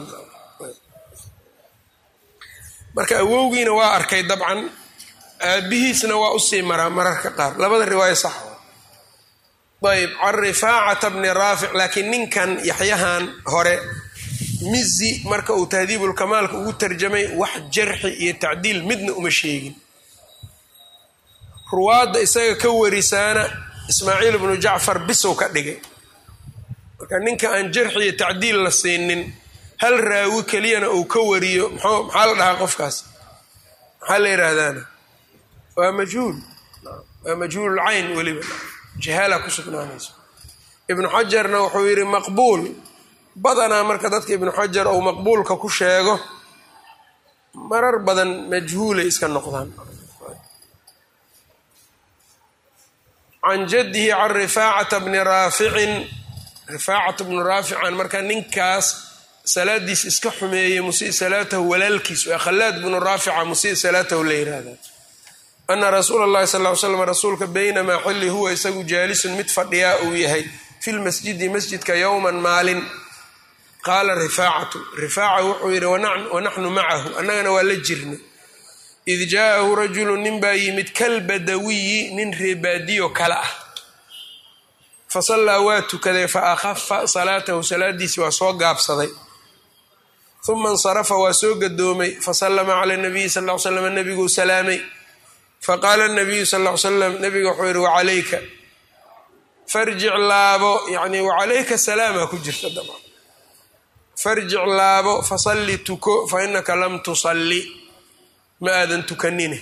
marka awowgiina waa arkay dabcan aabihiisna waa usii maraa mararka qaar labada riwaayo sax ayb can rifaacata bni raafic laakiin ninkan yaxyahan hore mizi marka uu tahdiibulkamaalka ugu tarjamay wax jarxi iyo tacdiil midna uma sheegin ruwaadda isaga ka warisaana ismaaciil bnu jacfar bisow ka dhigay marka ninka aan jarxi iyo tacdiil la siinin hal raawi keliyana uu ka wariyo maxaa la dhahaa qofkaas maxaa la yidhaahdaana waa majhuul waa majhuululcayn weliba jahaala ku sugnaanayso ibnu xajarna wuxuu yidhi maqbuul badanaa marka dadka ibnu xajar ou maqbuulka ku sheego marar badan majhuulay iska noqdaan can jaddihi can rifaacata bni raaficin rifaacata bni raafican marka ninkaas salaadiis iska xumeeyey musii salaatahu walaalkiis waa khalaad bnu raafica musii salaatahu la yihahdaa ana rasuula اllahi sal ly slam rasuulka baynamaa xilli huwa isagu jaalisun mid fadhiyaa uu yahay fi lmasjidi masjidka yowman maalin qaala rifaacatu rifaaca wuxuu yidhi wanaxnu macahu annagana waa la jirnay id jaa'ahu rajulu nin baa yimid kalbadawiyi nin reebaadiyo kale ah fasallaa waa tukaday fa akhafa salaatahu salaadiisi waa soo gaabsaday uma insarafa waa soo gadoomay fasallama cala nabiyi sal l slam nebiguu salaamay faqaala nabiyu sal l slam nabiga wuxuu yihi wacalayka farjic laabo yani wacalayka salaama ku jirta dabcan farjic laabo fasalli tuko fa inaka lam tusalli ma aadan tukanine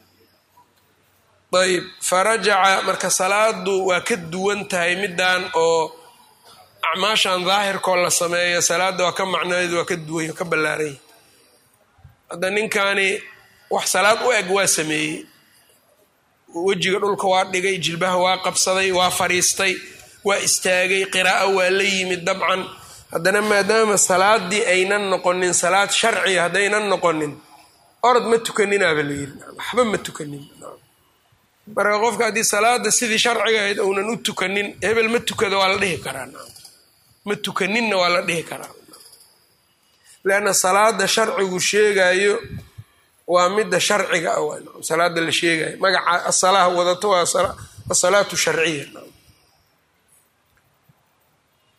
ayb farajaca marka salaadu waa ka duwan tahay middan oo acmaashan daahirkoo la sameeyo salaadda waa ka macnadeedu waa ka duwany ka ballaaranya hadda ninkani wax salaad u eg waa sameeyey wejiga dhulka waa dhigay jilbaha waa qabsaday waa fariistay waa istaagay qiraa'o waa la yimid dabcan haddana maadaama salaadii aynan noqonin salaad sharciya haddaynan noqonin orod ma tukaninaaba la yiri waxba ma tukanin marka qofka haddii salaada sidii sharciga ahayd ounan u tukanin hebel ma tukado waa la dhihi karaa ma tukaninna waa la dhihi karaa leanna salaada sharcigu sheegayo waa midda sharciga ah salaada la sheegayo magaca asalaha wadato waa asalaatu sharciya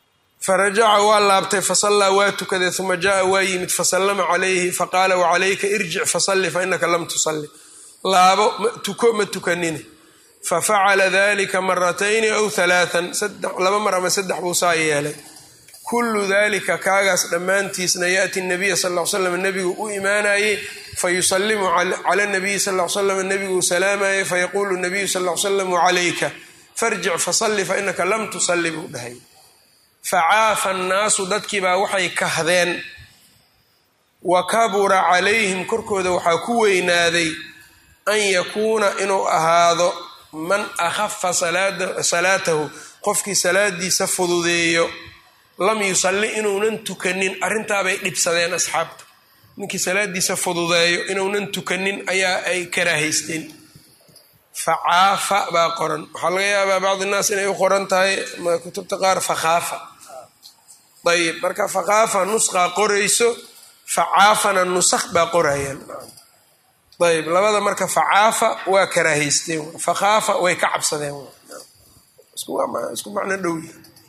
farajaca waa laabtay fasallaa waa tukaday uma jaaa waa yimid fasallama calayhi faqaala wacalayka irjic fasalli fainaka lam tusalli laabo tuko ma tukanine fafacala dalika maratayni aw halaaan laba mar ama saddex buu saa yeelay kullu dalika kaagaas dhammaantiisna yaati nabiya sal l slam nebigu u imaanayey fayusalimu cala nabiyi sal l slam nebiguu salaamayey fayaquulu nabiyu sal l slam calayka farjic fasalli fainaka lam tusalli buu dhahay facaafa annaasu dadkiibaa waxay kahdeen wa kabura calayhim korkooda waxaa ku weynaaday an yakuuna inuu ahaado man akhafa salaatahu qofkii salaadiisa fududeeyo lam yusalli inuunan tukanin arrintaabay dhibsadeen asxaabta ninkii salaadiisa fududeeyo inuunan tukanin ayaa ay karaahaysteen facaafa baa qoran waxaa laga yaabaa bacdi naas inay u qoran tahay kutubta qaar fakhaafa ayib marka fakhaafa nusqaa qorayso facaafana nusakh baa qorayaan ayb labada marka facaafa waa karaahaysteen fakhaafa way ka cabsadeen isku macno dhow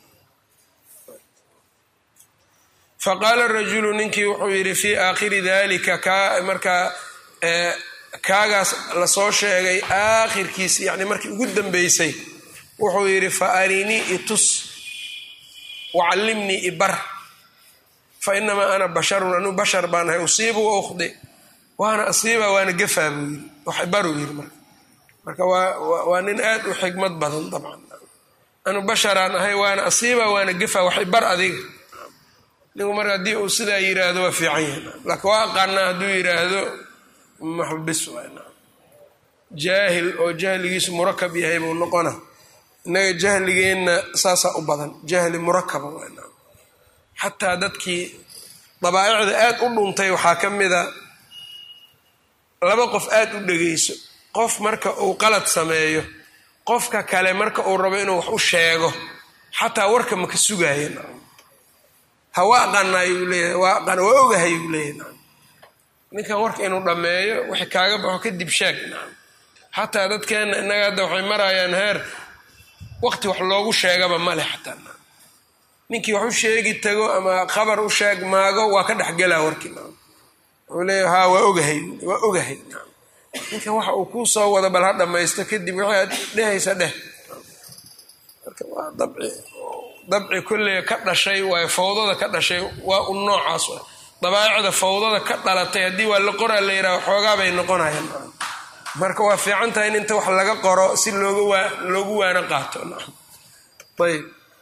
faqaala rajulu ninkii wuxuu yidhi fii aakhiri dalika ka markaa kaagaas lasoo sheegay aakhirkiis yani markii ugu dambeysay wuxuu yidhi fa arinii itus wacallimnii ibar fa inamaa ana basharun anuu bashar baan ahay usiibu wa ukhdi waana asiiba waana gafaa buu yidhi wax ibaruu yidhi marka marka waa nin aad u xigmad badan dabcan anu basharaan ahay waana asiiba waana gafaa wax ibar adiga ninku marka haddii uu sidaa yiraahdo waa fiican yahay laakiin waa aqaanaa hadduu yiraahdo maxbis jaahil oo jahligiisu murakab yahay buu noqona innaga jahligeenna saasaa u badan jahli murakaba xataa dadkii dabaa'icda aad u dhuntay waxaa ka mida laba qof aad u dhegayso qof marka uu qalad sameeyo qofka kale marka uu rabo inuu wax u sheego xataa warka ma ka sugaaya ha waa aqaanaayuu leeyahay waa aqaan waa ogahayuu leeyahay ninkan warka inuu dhammeeyo wixii kaaga baxo kadib sheeg xataa dadkeenna innaga hadda waxay marayaan heer waqti wax loogu sheegaba male xataa ninkii wax u sheegi tago ama khabar u sheeg maago waa ka dhexgelaa warkii wuxuu leeyahay haa waa ogahay waa ogahay ninkan waxa uu kuu soo wado bal ha dhammaysto kadib wixii aad dhehaysa dheh marka waa dabci dabci kolley ka dhashay waayo fawdada ka dhashay waa un noocaas wa dabaa'icda fawdada ka dhalatay haddii waa la qoraa la yidhaha xoogaa bay noqonayaan marka waa fiican tahay in inta wax laga qoro si looga loogu waano qaato ayb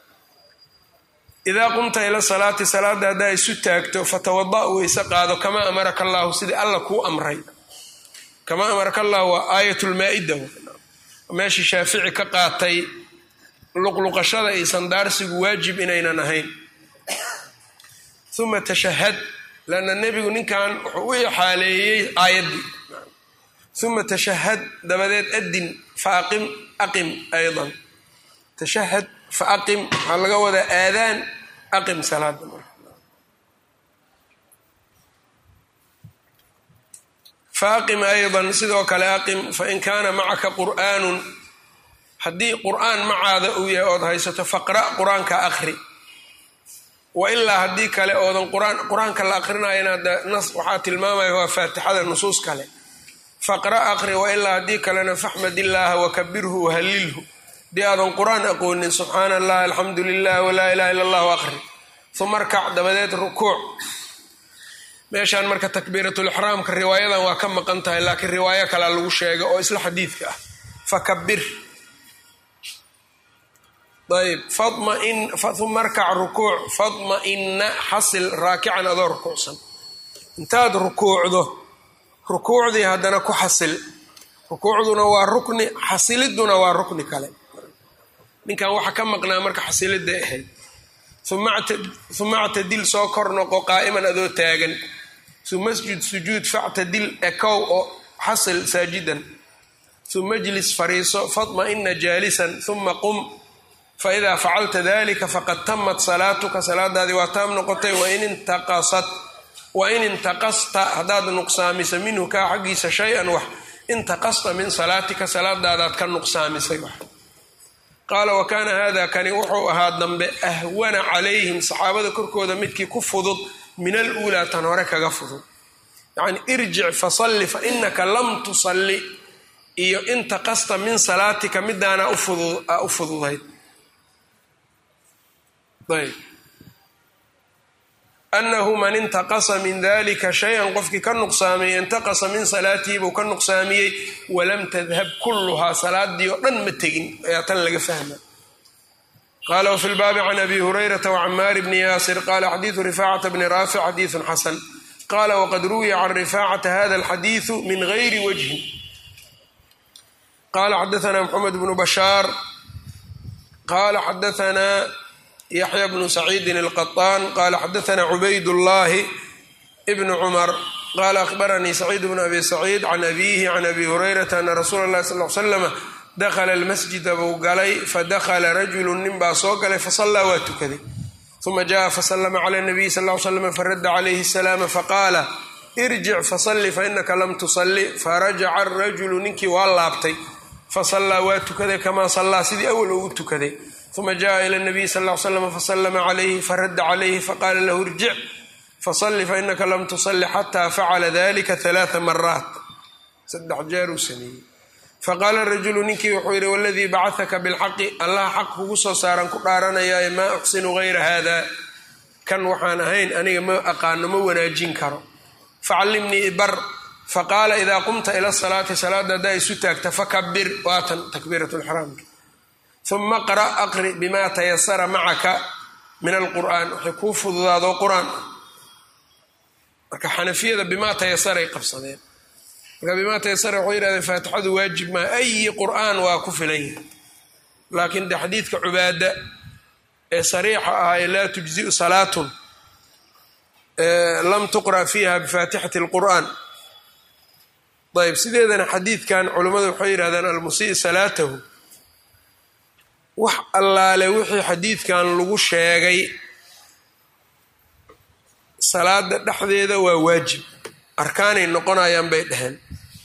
idaa qumta ila salaati salaada haddaa isu taagto fatawada weyse qaado kamaa amaraka allaahu sidii alla kuu amray kamaa amaraka allahu waa aayatulmaa-ida meeshii shaafici ka qaatay luqluqashada iyo sandaarsigu waajib inaynan ahayn uma tashahad lanna nebigu ninkan wuxuu u ixaaleeyey aayaddii uma tashahad dabadeed adin fa aqim aqim aydan tashahad fa aqim waxaa laga wadaa aadaan aqim salaada marka fa aqim aydan sidoo kale aqim fain kaana macaka qur'aanun haddii qur'aan macaada uu yahay ood haysato faqra' qur-aanka aqri wa ilaa haddii kale oodan qur-aanka la aqrinayana nas waxaa tilmaamaya waa faatixada nusuus kale faqra aqri wa ilaa haddii kalena faxmad illaaha wakabirhu wahallilhu haddii aadan qur-aan aqoonin subxaana allah alxamdu lilah walaa ilaha illa allahu aqri uma arkac dabadeed rukuuc meeshaan marka takbiiratulixraamka riwaayadan waa ka maqan tahay laakiin riwaayo kalea lagu sheega oo isla xadiidka ah fakabir ayb uma arkac rukuuc fadma-ina xasil raakican adoo rukuucsan intaad rukuucdo rukuucdii haddana ku xasil rukuucduna waa rukni xasiliduna waa rukni kale ninkan waxa ka maqnaa marka xasiliday ahayd uma actadil soo kor noqo qaa'iman adoo taagan uma sjud sujuud factadil ekow oo xasil saajidan uma jlis fariiso fadma-ina jaalisan uma qum faidaa facalta dalika faqad tamat salaatuka salaadaadii waa taam noqotay wain intaqasat wain intaqasta haddaad nuqsaamisa minhu kaa xaggiisa shay-an wax intaqasta min salaatika salaadaadaad ka nuqsaamisay wax qaala wa kaana hada kani wuxuu ahaa dambe ahwana calayhim saxaabada korkooda midkii ku fudud min aluulaa tan hore kaga fudud yacni irjic fasalli fa inaka lam tusalli iyo inta qasta min salaatika midaana u fududayd ayb anahu man intaqasa min dalika shay-an qofkii ka nuqsaamiyey intaqasa min salaatihi buu ka nuqsaamiyey walam tadhab kulluhaa salaadii oo dhan ma tegin ayaa tan laga fahma qala wfi lbaabi can abi hurayrata wcamaar bni yaasir qala xadiidu rifacata bni raafic xadiidu xasan qala wqad ruwiya can rifacata hada alxadiidu min gayri wajhin qala xadaana mxamed bnu bashaar qala xadaana yaxya bnu saciidin alqaطaan qala xadaana cubayd llahi bnu cumar qala ahbaranii saciid bnu abi saciid can abihi can abi hurayrata ana rasuula اlahi sal l slama dakla almasjida buu galay fadakla rajulu nin baa soo galay fasallaa waa tukaday uma jaءa faslma clى الnabiy sal ly slam faradda calayhi الsalaam faqaala irjic fasalli fainaka lam tusalli farajaca arajulu ninkii waa laabtay fasallaa waa tukaday kamaa sallaa sidii awal ugu tukaday uma jaءa ilى الnabiy sal ly slam faslma calayhi faradda calayhi faqaala lahu irjic fasalli fainaka lam tusalli xata facala dalika ثalaaثa maraat saddex jeer uu sameeyey faqaala rajulu ninkii wuxuu yidhi waladii bacahaka bilxaqi allah xaq kugu soo saaran ku dhaaranayaaye maa uxsinu hayra haada kan waxaan ahayn aniga ma aqaano ma wanaajin karo facallimnii ibar faqaala idaa qumta ila salaati salaada haddaa isu taagta fakabir waatan takbiirat lxraamka uma qra aqri bimaa tayasara macaka min alqur'aan waxay kuu fududaado qur-aan marka xanafiyada bimaa tayasaray qabsadeen marka bimaa taysara waxay yihahdeen faatixadu waajib maa ayi qur'aan waa ku filan yahay laakiin de xadiidka cubaada ee sariixa ahaye laa tujziu salaatun lam tuqra fiiha bifaatixati اlqur'aan ayb sideedana xadiidkan culummadu waxay yidhahdeen almusii salaatahu wax allaale wixii xadiidkan lagu sheegay salaada dhexdeeda waa waajib arkaanay noqonayaan bay dheheen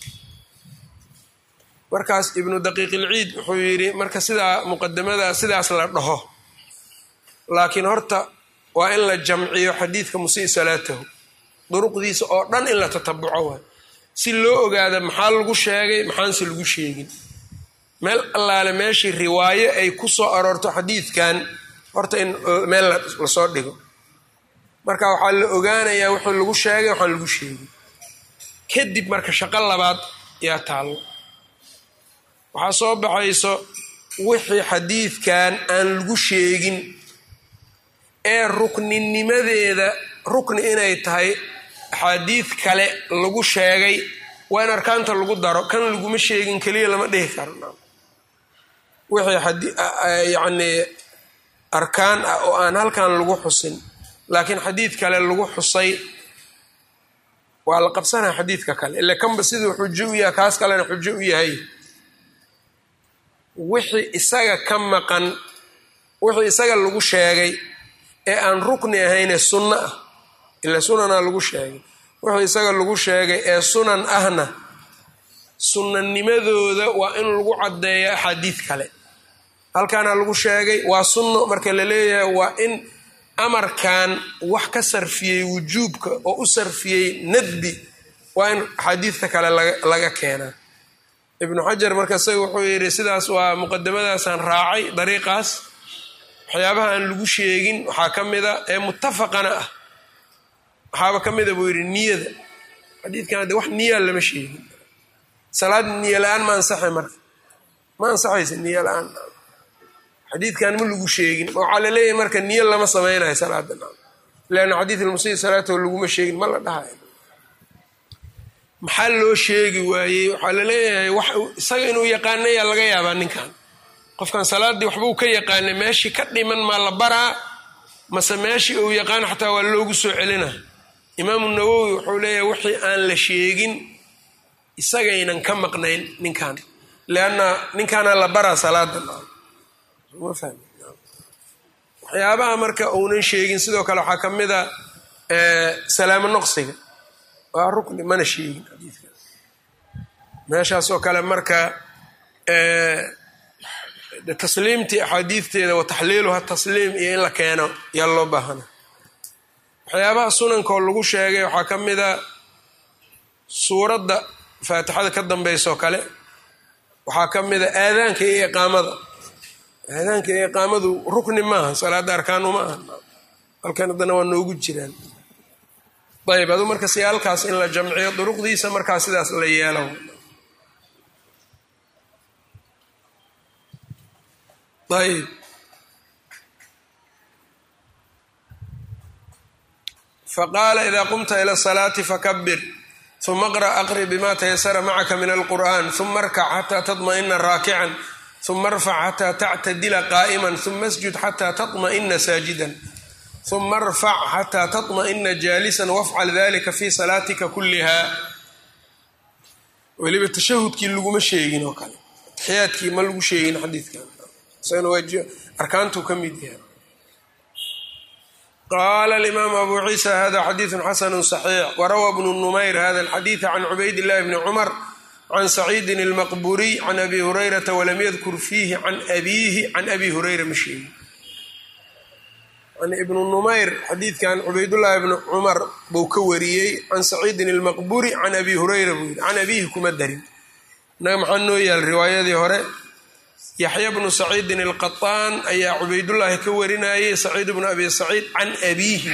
markaas ibnu daqiiqilciid wuxuu yidhi marka sidaa muqadamada sidaas la dhaho laakiin horta waa in la jamciyo xadiidka musii salaatahu duruqdiisa oo dhan in la tatabuco waay si loo ogaada maxaa lagu sheegay maxaanse lagu sheegin meel allaale meeshii riwaayo ay ku soo aroorto xadiidkan horta in meel lasoo dhigo marka waxaa la ogaanayaa wuxuu lagu sheegay waxaan lagu sheegin kadib marka shaqo labaad yaa taallo waxaa soo baxayso wixii xadiidkan aan lagu sheegin ee rukninimadeeda rukni inay tahay axaadiid kale lagu sheegay waa in arkaanta lagu daro kan laguma sheegin keliya lama dhihi karo wixii yacnii arkaan ah oo aan halkan lagu xusin laakiin xadiid kale lagu xusay waa la qabsanaya xadiidka kale ile kanba siduu xujo u yahay kaas kalena xujo u yahay wixii isaga ka maqan wixii isaga lagu sheegay ee aan rukni ahayne sunno ah ila sunanaa lagu sheegay wixii isaga lagu sheegay ee sunan ahna sunnanimadooda waa in lagu caddeeyo axaadiid kale halkaana lagu sheegay waa sunno marka la leeyahay waa in amarkan wax ka sarfiyey wujuubka oo u sarfiyey nadbi waa in axaadiidta kale laga keenaa ibnu xajar marka isaga wuxuu yidhi sidaas waa muqadamadaasaan raacay dariiqaas waxyaabaha aan lagu sheegin waxaa ka mida ee muttafaqana ah waxaaba ka mida buu yidhi niyada xadiidkan de wax niyaa lama sheegin salaad niyo la-aan ma ansaxay marka ma ansaxaysa niyo la-aan xadiidkan ma lagu sheegin waxaa la leeyahay marka niyo lama samaynayo salaada leanna xadiid ilmusii salaatahu laguma sheegin ma la dhahayo maxaa loo sheegi waayey waxaa la leeyahay wax isaga inuu yaqaanayaa laga yaabaa ninkan qofkan salaaddii waxbuu ka yaqaanay meeshii ka dhiman maa la baraa mase meeshii uu yaqaan xataa waa loogu soo celina imaamu nawowi wuxuu leeyahay wixii aan la sheegin isagaynan ka maqnayn ninkan leanna ninkaana la baraa salaada waxyaabaha marka uunan sheegin sidoo kale waxaa ka mid a salaamo noqsiga waa rukni mana sheegin xadiidka meeshaas oo kale marka tasliimtii axaadiidteeda wa taxliiluha tasliim iyo in la keeno yaa loo baahana waxyaabaha sunankaoo lagu sheegay waxaa ka mid a suuradda faatixada ka dambaysaoo kale waxaa ka mid a aadaanka iyo iqaamada aadaanka iyo iqaamadu rukni maaha salaadda arkaanu ma aha halkan haddana waa noogu jiraan ayb adu marka si halkaas in la jamciyo duruqdiisa markaa sidaas la yeelo ayb faqaala ida qumta ila asalaati fakabir uma qra' aqri bima tayasara macaka min alqur'an uma arkac xataa taطma'ina raakican uma arfac xataa tactadila qaa'iman uma asjud xataa taطma'ina saajidan uma arfac xataa taطma'ina jaalisan wafcal dalika fi salaatika kulliha weliba tashahudkii laguma sheegin oo kale taxiyaadkii ma lagu sheegin xadiidkan isagana waa arkaantuu ka mid yahay qaala alimaamu abu ciisa hada xadiidu xasanu صaxiix warawa bnu numayr hada alxadiida can cubayd illahi bni cumar can saciidin almaqburiy can abi hurayrata walam yadkur fiihi can abiihi can abi hurayra ma sheegin an ibnu numayr xadiidkan cubaydullaahi bni cumar buu ka wariyey can saciidin almaqburi can abi hurayra buu yidhi can abiihi kuma darin innaga maxaa noo yaal riwaayadii hore yaxya bnu saciidin alqataan ayaa cubaydullaahi ka warinayay saciid bnu abi saciid can abiihi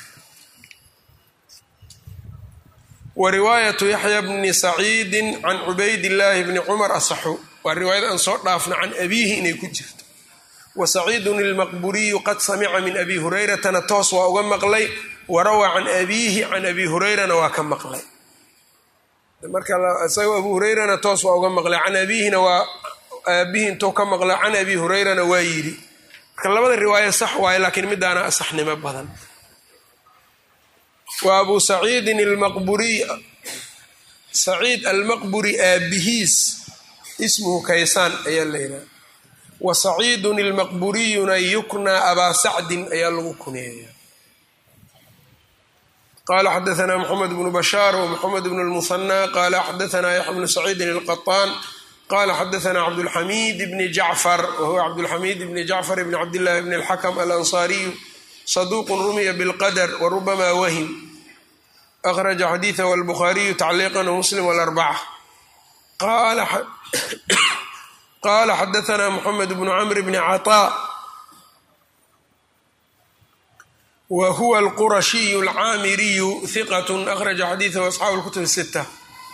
wa riwaayatu yaxya bni saciidin can cubaydillaahi bni cumar asaxu waa riwaayad aan soo dhaafna can abiihi inay ku jirto wa saciidun ilmaqburiyu qad samica min abi hurayratana toos waa uga maqlay wa rawaa can abiihi can abi hurayrana waa ka maqlay marka isagoo abu hurayrana toos waa uga maqlay can abiihina waa aabihi intuu ka maqla can abi hurayrana waa yidhi marka labada riwaayo sax waaye laakiin midaana asaxnimo badan wa abu saciidin almaqburiy saciid almaqburi aabihiis ismuhu kaysaan ayaa la yidhaha wa saciidun ilmaqburiyuna yuknaa abaa sacdin ayaa lagu kuneeya qala xadaanaa moxamed bnu bashaar wmoxamed bnu lmuhanaa qala xadaanaa yaxya bnu saciidin alqaطaan qala xadaanaa cabdulxamiid bni jacfar wahuwa cabdulxamiid bni jacfar bni cabdillahi bni alxakm alansaariyu saduuqun rumiya bilqadr warubama wahim akhraja xadiidahu albukhaariyu tacliiqan wmuslim walarbaca qala xadaanaa moxamed bnu camr bni caطaa wa huwa alqurashiyu alcaamiriyu hiqat akhraja xadiidahu asxaabu lkutub sita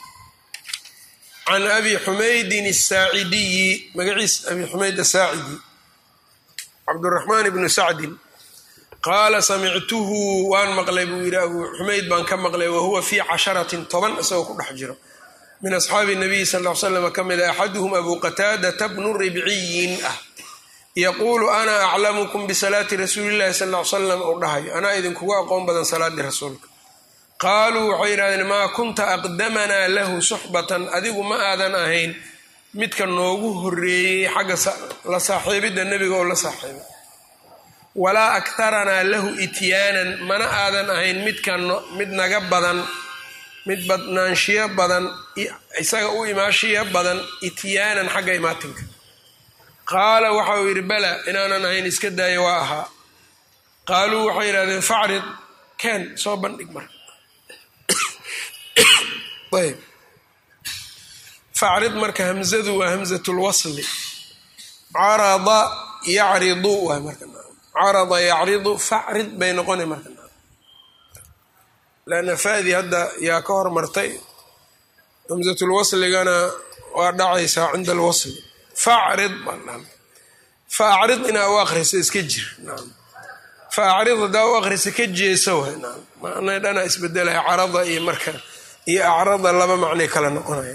can abi xumaydin asaacidiyi magaciis abi xumayd asaacidi cabduraxmaan bnu sacdin qaala samictuhu waan maqlay buu yidhi abu xumayd baan ka maqlay wahuwa fii casharatin toban isagoo ku dhex jiro min asxaabi nabiyi sal l slam ka mid a axaduhum abu qataadata bnu ribciyin ah yaquulu ana aclamukum bisalaati rasuuli llahi sal l salam uu dhahayo anaa idinkugu aqoon badan salaadii rasuulka qaaluu waxay yidhahdeen maa kunta aqdamanaa lahu suxbatan adigu ma aadan ahayn midka noogu horeeyey xagga la saaxiibidda nebiga oo la saaxiibay walaa aktaranaa lahu ityaanan mana aadan ahayn midka mid naga badan mid badnaanshiyo badan isaga u imaashiyo badan ityaanan xagga imaatinka qaala waxa uu yidhi bala inaanan ahayn iska daaya waa ahaa qaaluu waxay yidhahdeen facrid keen soo bandhig marka ayb facrid marka hamzadu waa hamzatulwasli carada yacridu waay marka carada yacridu facrid bay noqona marka lanna fadi hadda yaa ka hormartay hamzatulwasligana waa dhacaysaa cinda alwasli facrid fa acrid inaa u akrisa iska jir fa acrid hadaa u akrisa ka jeesa waay macna dhana isbedelaya carada iyo marka iyo acrada laba macnay kala noqonaya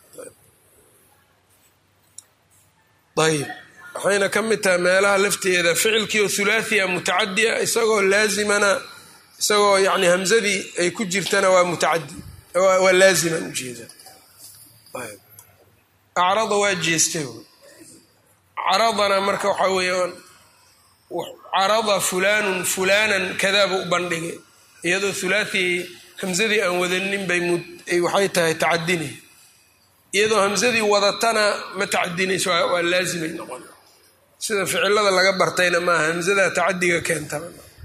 ayb waxayna ka mid tahay meelaha lafteeda ficilkii oo hulaathia mutacadiya isagoo laazimana isagoo yani hamzadii ay ku jirtana waa mutacadi waa laaziman ujeeda acrada waa jeestay caradana marka waxaa weeyaan carada fulaanun fulaanan kadaaba u bandhigay iyadoo hulaathi hamzadii aan wadanin bay waxay tahay tacadinay iyadoo hamzadii wadatana ma tacadinayso waa laazimay noqon sida ficilada laga bartayna maaha hamsada tacadiga keentaba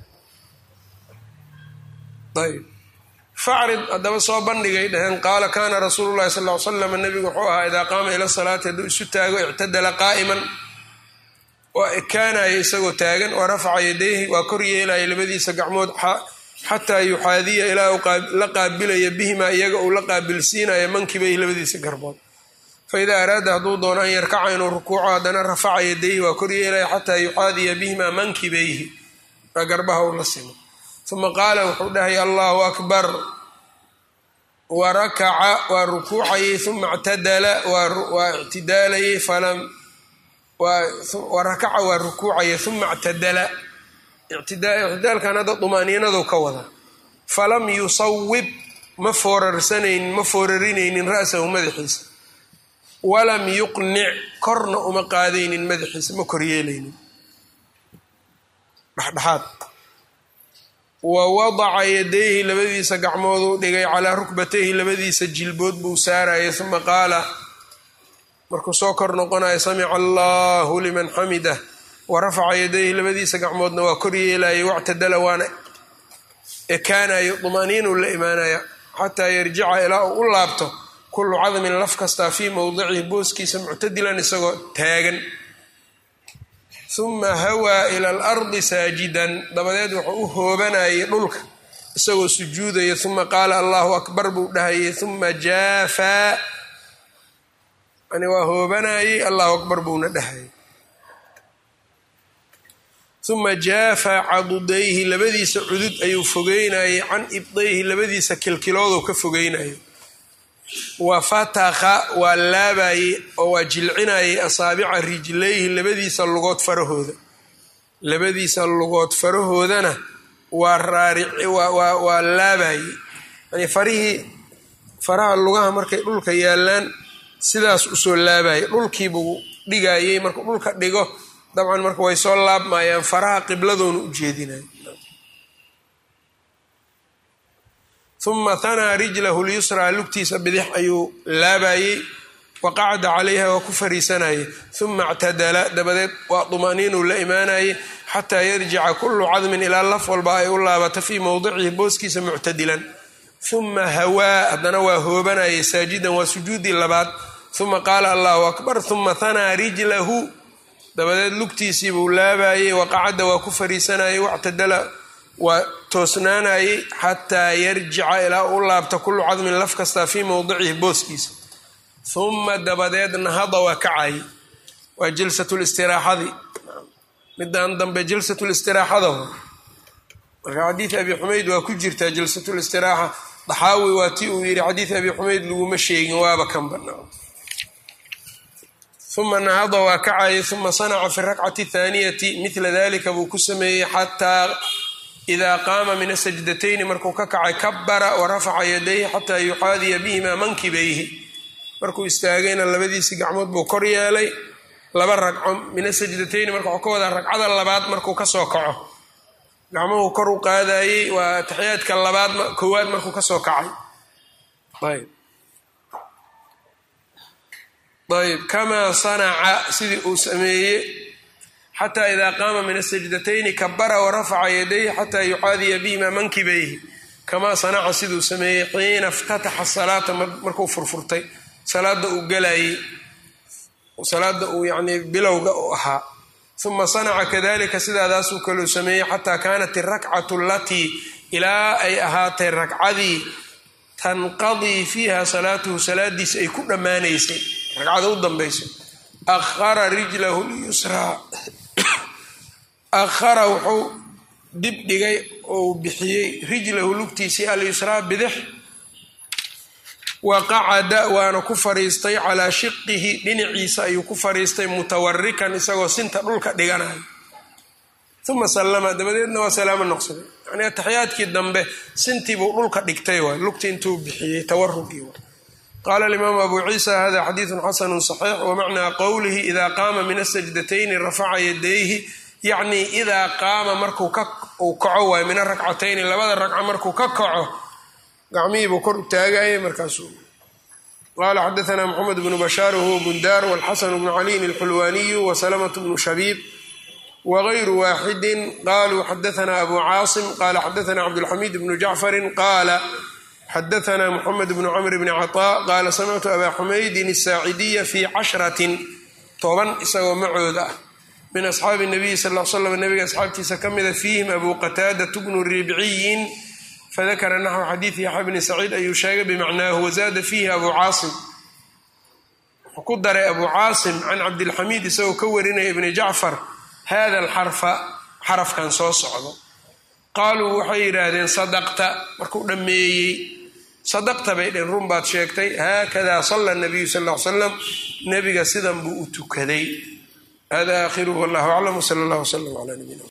ayb facrid haddaba soo bandhigay dhaheen qaala kaana rasuulu llahi sal ly slam nabigu wuxuu ahaa idaa qaama ila salaati hadduu isu taago ictadala qaa'iman waa ekaanaya isagoo taagan waa rafaca yadayhi waa kor yeelaya labadiisa gacmood xataa yuxaadiya ilaa uu la qaabilaya bihimaa iyaga uu la qaabilsiinaya mankibayhi labadiisa garbood fa idaa araada hadduu doono an yarkaca inuu rukuuco haddana rafaca yadayhi waa kor yeelaya xataa yuxaadiya bihimaa mankibayhi waa garbaha uu la simo uma qaala wuxuu dhahay allahu akbar wa rakaca waa rukuucayay uma ictadala waa ictidaalayay falam wa rakaca waa rukuucaya uma ictadala ictidaalkan hadda dumaaniinadu ka wada falam yusawib ma foorarsanaynin ma foorarinaynin ra'sahu madaxiisa walam yuqnic korna uma qaadaynin madaxiisa ma koryeelaynin dhexdhexaad wa wadaca yadayhi labadiisa gacmooduu dhigay calaa rukbatayhi labadiisa jilbood buu saarayay uma qaala markuu soo kor noqonayo samica allahu liman xamidah wa rafaca yadayhi labadiisa gacmoodna waa kor yeelayay wactadala waana ekaanayo dumaaniinuu la imaanaya xataa yarjica ilaa uu u laabto kullu cadmin laf kastaa fii mowdicihi booskiisa muctadilan isagoo taagan uma hawaa ila alardi saajidan dabadeed wuxuu u hoobanayay dhulka isagoo sujuudaya uma qaala allahu akbar buu dhahayay uma jaafaa yani waa hoobanayay allahu akbar buuna dhahayay uma jaafaa cadudayhi labadiisa cudud ayuu fogeynayay can ibdayhi labadiisa kilkilooduu ka fogeynayay wa fatakha waa laabayey oo waa jilcinayay asaabica rijlayhi labadiisa lugood farahooda labadiisa lugood farahoodana waa raarwaa laabayey yani farihii faraha lugaha markay dhulka yaalaan sidaas usoo laabayay dhulkiibuu dhigayey markuu dhulka dhigo dabcan marka way soo laabmayaan faraha qibladoona u jeedinay uma hanaa rijlahu lyusraa lugtiisa bidix ayuu laabayey wa qacda calayha waa ku fariisanayay uma ictadala dabadeed waa dumaaniinuu la imaanayay xataa yarjica kullu cadmin ilaa laf walba ay u laabata fii mowdicihi booskiisa muctadilan uma hawaa haddana waa hoobanayay saajidan waa sujuudii labaad uma qaala allahu akbar uma hanaa rijlahu dabadeed lugtiisii buu laabayey waqacadda waa ku fariisanayay wactadala waa toosnaanayay xataa yarjica ilaa u laabta kullu cadmin laf kastaa fii mowdicihi booskiisa uma dabadeed nahada waa kacayay waa jalsatlistiraaxadii midaan dambe jalsatlistiraaxada marka xadiid abi xumayd waa ku jirtaa jalsatlistiraaxa daxaawi waa ti uu yidhi xadiid abi xumayd laguma sheegin waaba kan banaa uma nahada waa kacayay uma sanaca fi rakcati thaaniyati midla dalika buu ku sameeyey xataa idaa qaama min asajdatayni markuu ka kacay kabara wa rafaca yadayhi xataa yuxaadiya bihimaa mankibayhi markuu istaagayna labadiisii gacmood buu kor yeelay laba ragco min asajdatayni marka waxuu ka wadaa ragcada labaad markuu kasoo kaco gacmuhu kor u qaadayey waa taxiyaadka labaad koowaad markuu kasoo kacay ayb ayb kamaa sanaca sidii uu sameeyey xataa idaa qaama min asajdatayni kabara warafaca yadayhi xataa yuxaadiya bihima mankibayhi kamaa sanaca siduu sameeyey xiina iftataxa salaata markuu furfurtay salaada uu galayey salaada uu yani bilowga u ahaa uma sanaca kadalika sidaadaasuu kaluu sameeyey xataa kaanat irakcatu alatii ilaa ay ahaatay ragcadii tanqadii fiiha salaatuhu salaadiisa ay ku dhammaanaysay ragcada u dambayso ahara rijlahu lyusraa akhara wuxuu dib dhigay ou bixiyey rijlahu lugtiisii alyusraa bidix wa qacada waana ku fariistay calaa shiqihi dhinaciisa ayuu ku fariistay mutawarikan isagoo sinta dhulka dhiganayo uma sallama dabadeedna waa salaamo noqsaday yani ataxiyaadkii dambe sintiibuu dhulka dhigtay waay lugti intuu bixiyey tawarugii waay qaala alimaamu abu ciisa hada xadiidun xasanu saxiix wamacnaa qowlihi idaa qaama min asajdatayni rafaca yadayhi yacni idaa qaama markuu uu kaco waayo min arakcatayni labada ragco markuu ka kaco gacmihiibuu kor u taagayay markaasuu qala xadaثna mxamed bnu bashaar whuwa bundar wاlxasan bnu caliyin اlxulwaniyu wslmt bnu shabiib wغayru waaxidi qaluu xadaثna abu caasim qala xadaثna cabdاlxamid bnu jacfari qala xadaثna mxamed bnu cmr bni caطاء qala samictu aba xumaydin الsaacidiya fi cashratin toban isagoo macooda ah min asxaabi الnabiyi sal l slam nabiga asxaabtiisa ka mida fiihim abu qataadaة bnu ribciyin fadakara naxw xadiidi yaxya bni saciid ayuu sheegay bimacnaahu wazaada fiihi abu caasim wuxuu ku daray abu caasim can cabdilxamiid isagoo ka warinaya ibni jacfar hada alxarfa xarafkan soo socdo qaaluu waxay yidhaahdeen sadaqta markuu dhammeeyey sadaqta bay dheen run baad sheegtay haakadaa sala nabiyu sal l salam nebiga sidan buu u tukaday hada aakhiruhu wallahu aclam wsala allah wslam ala nabiyina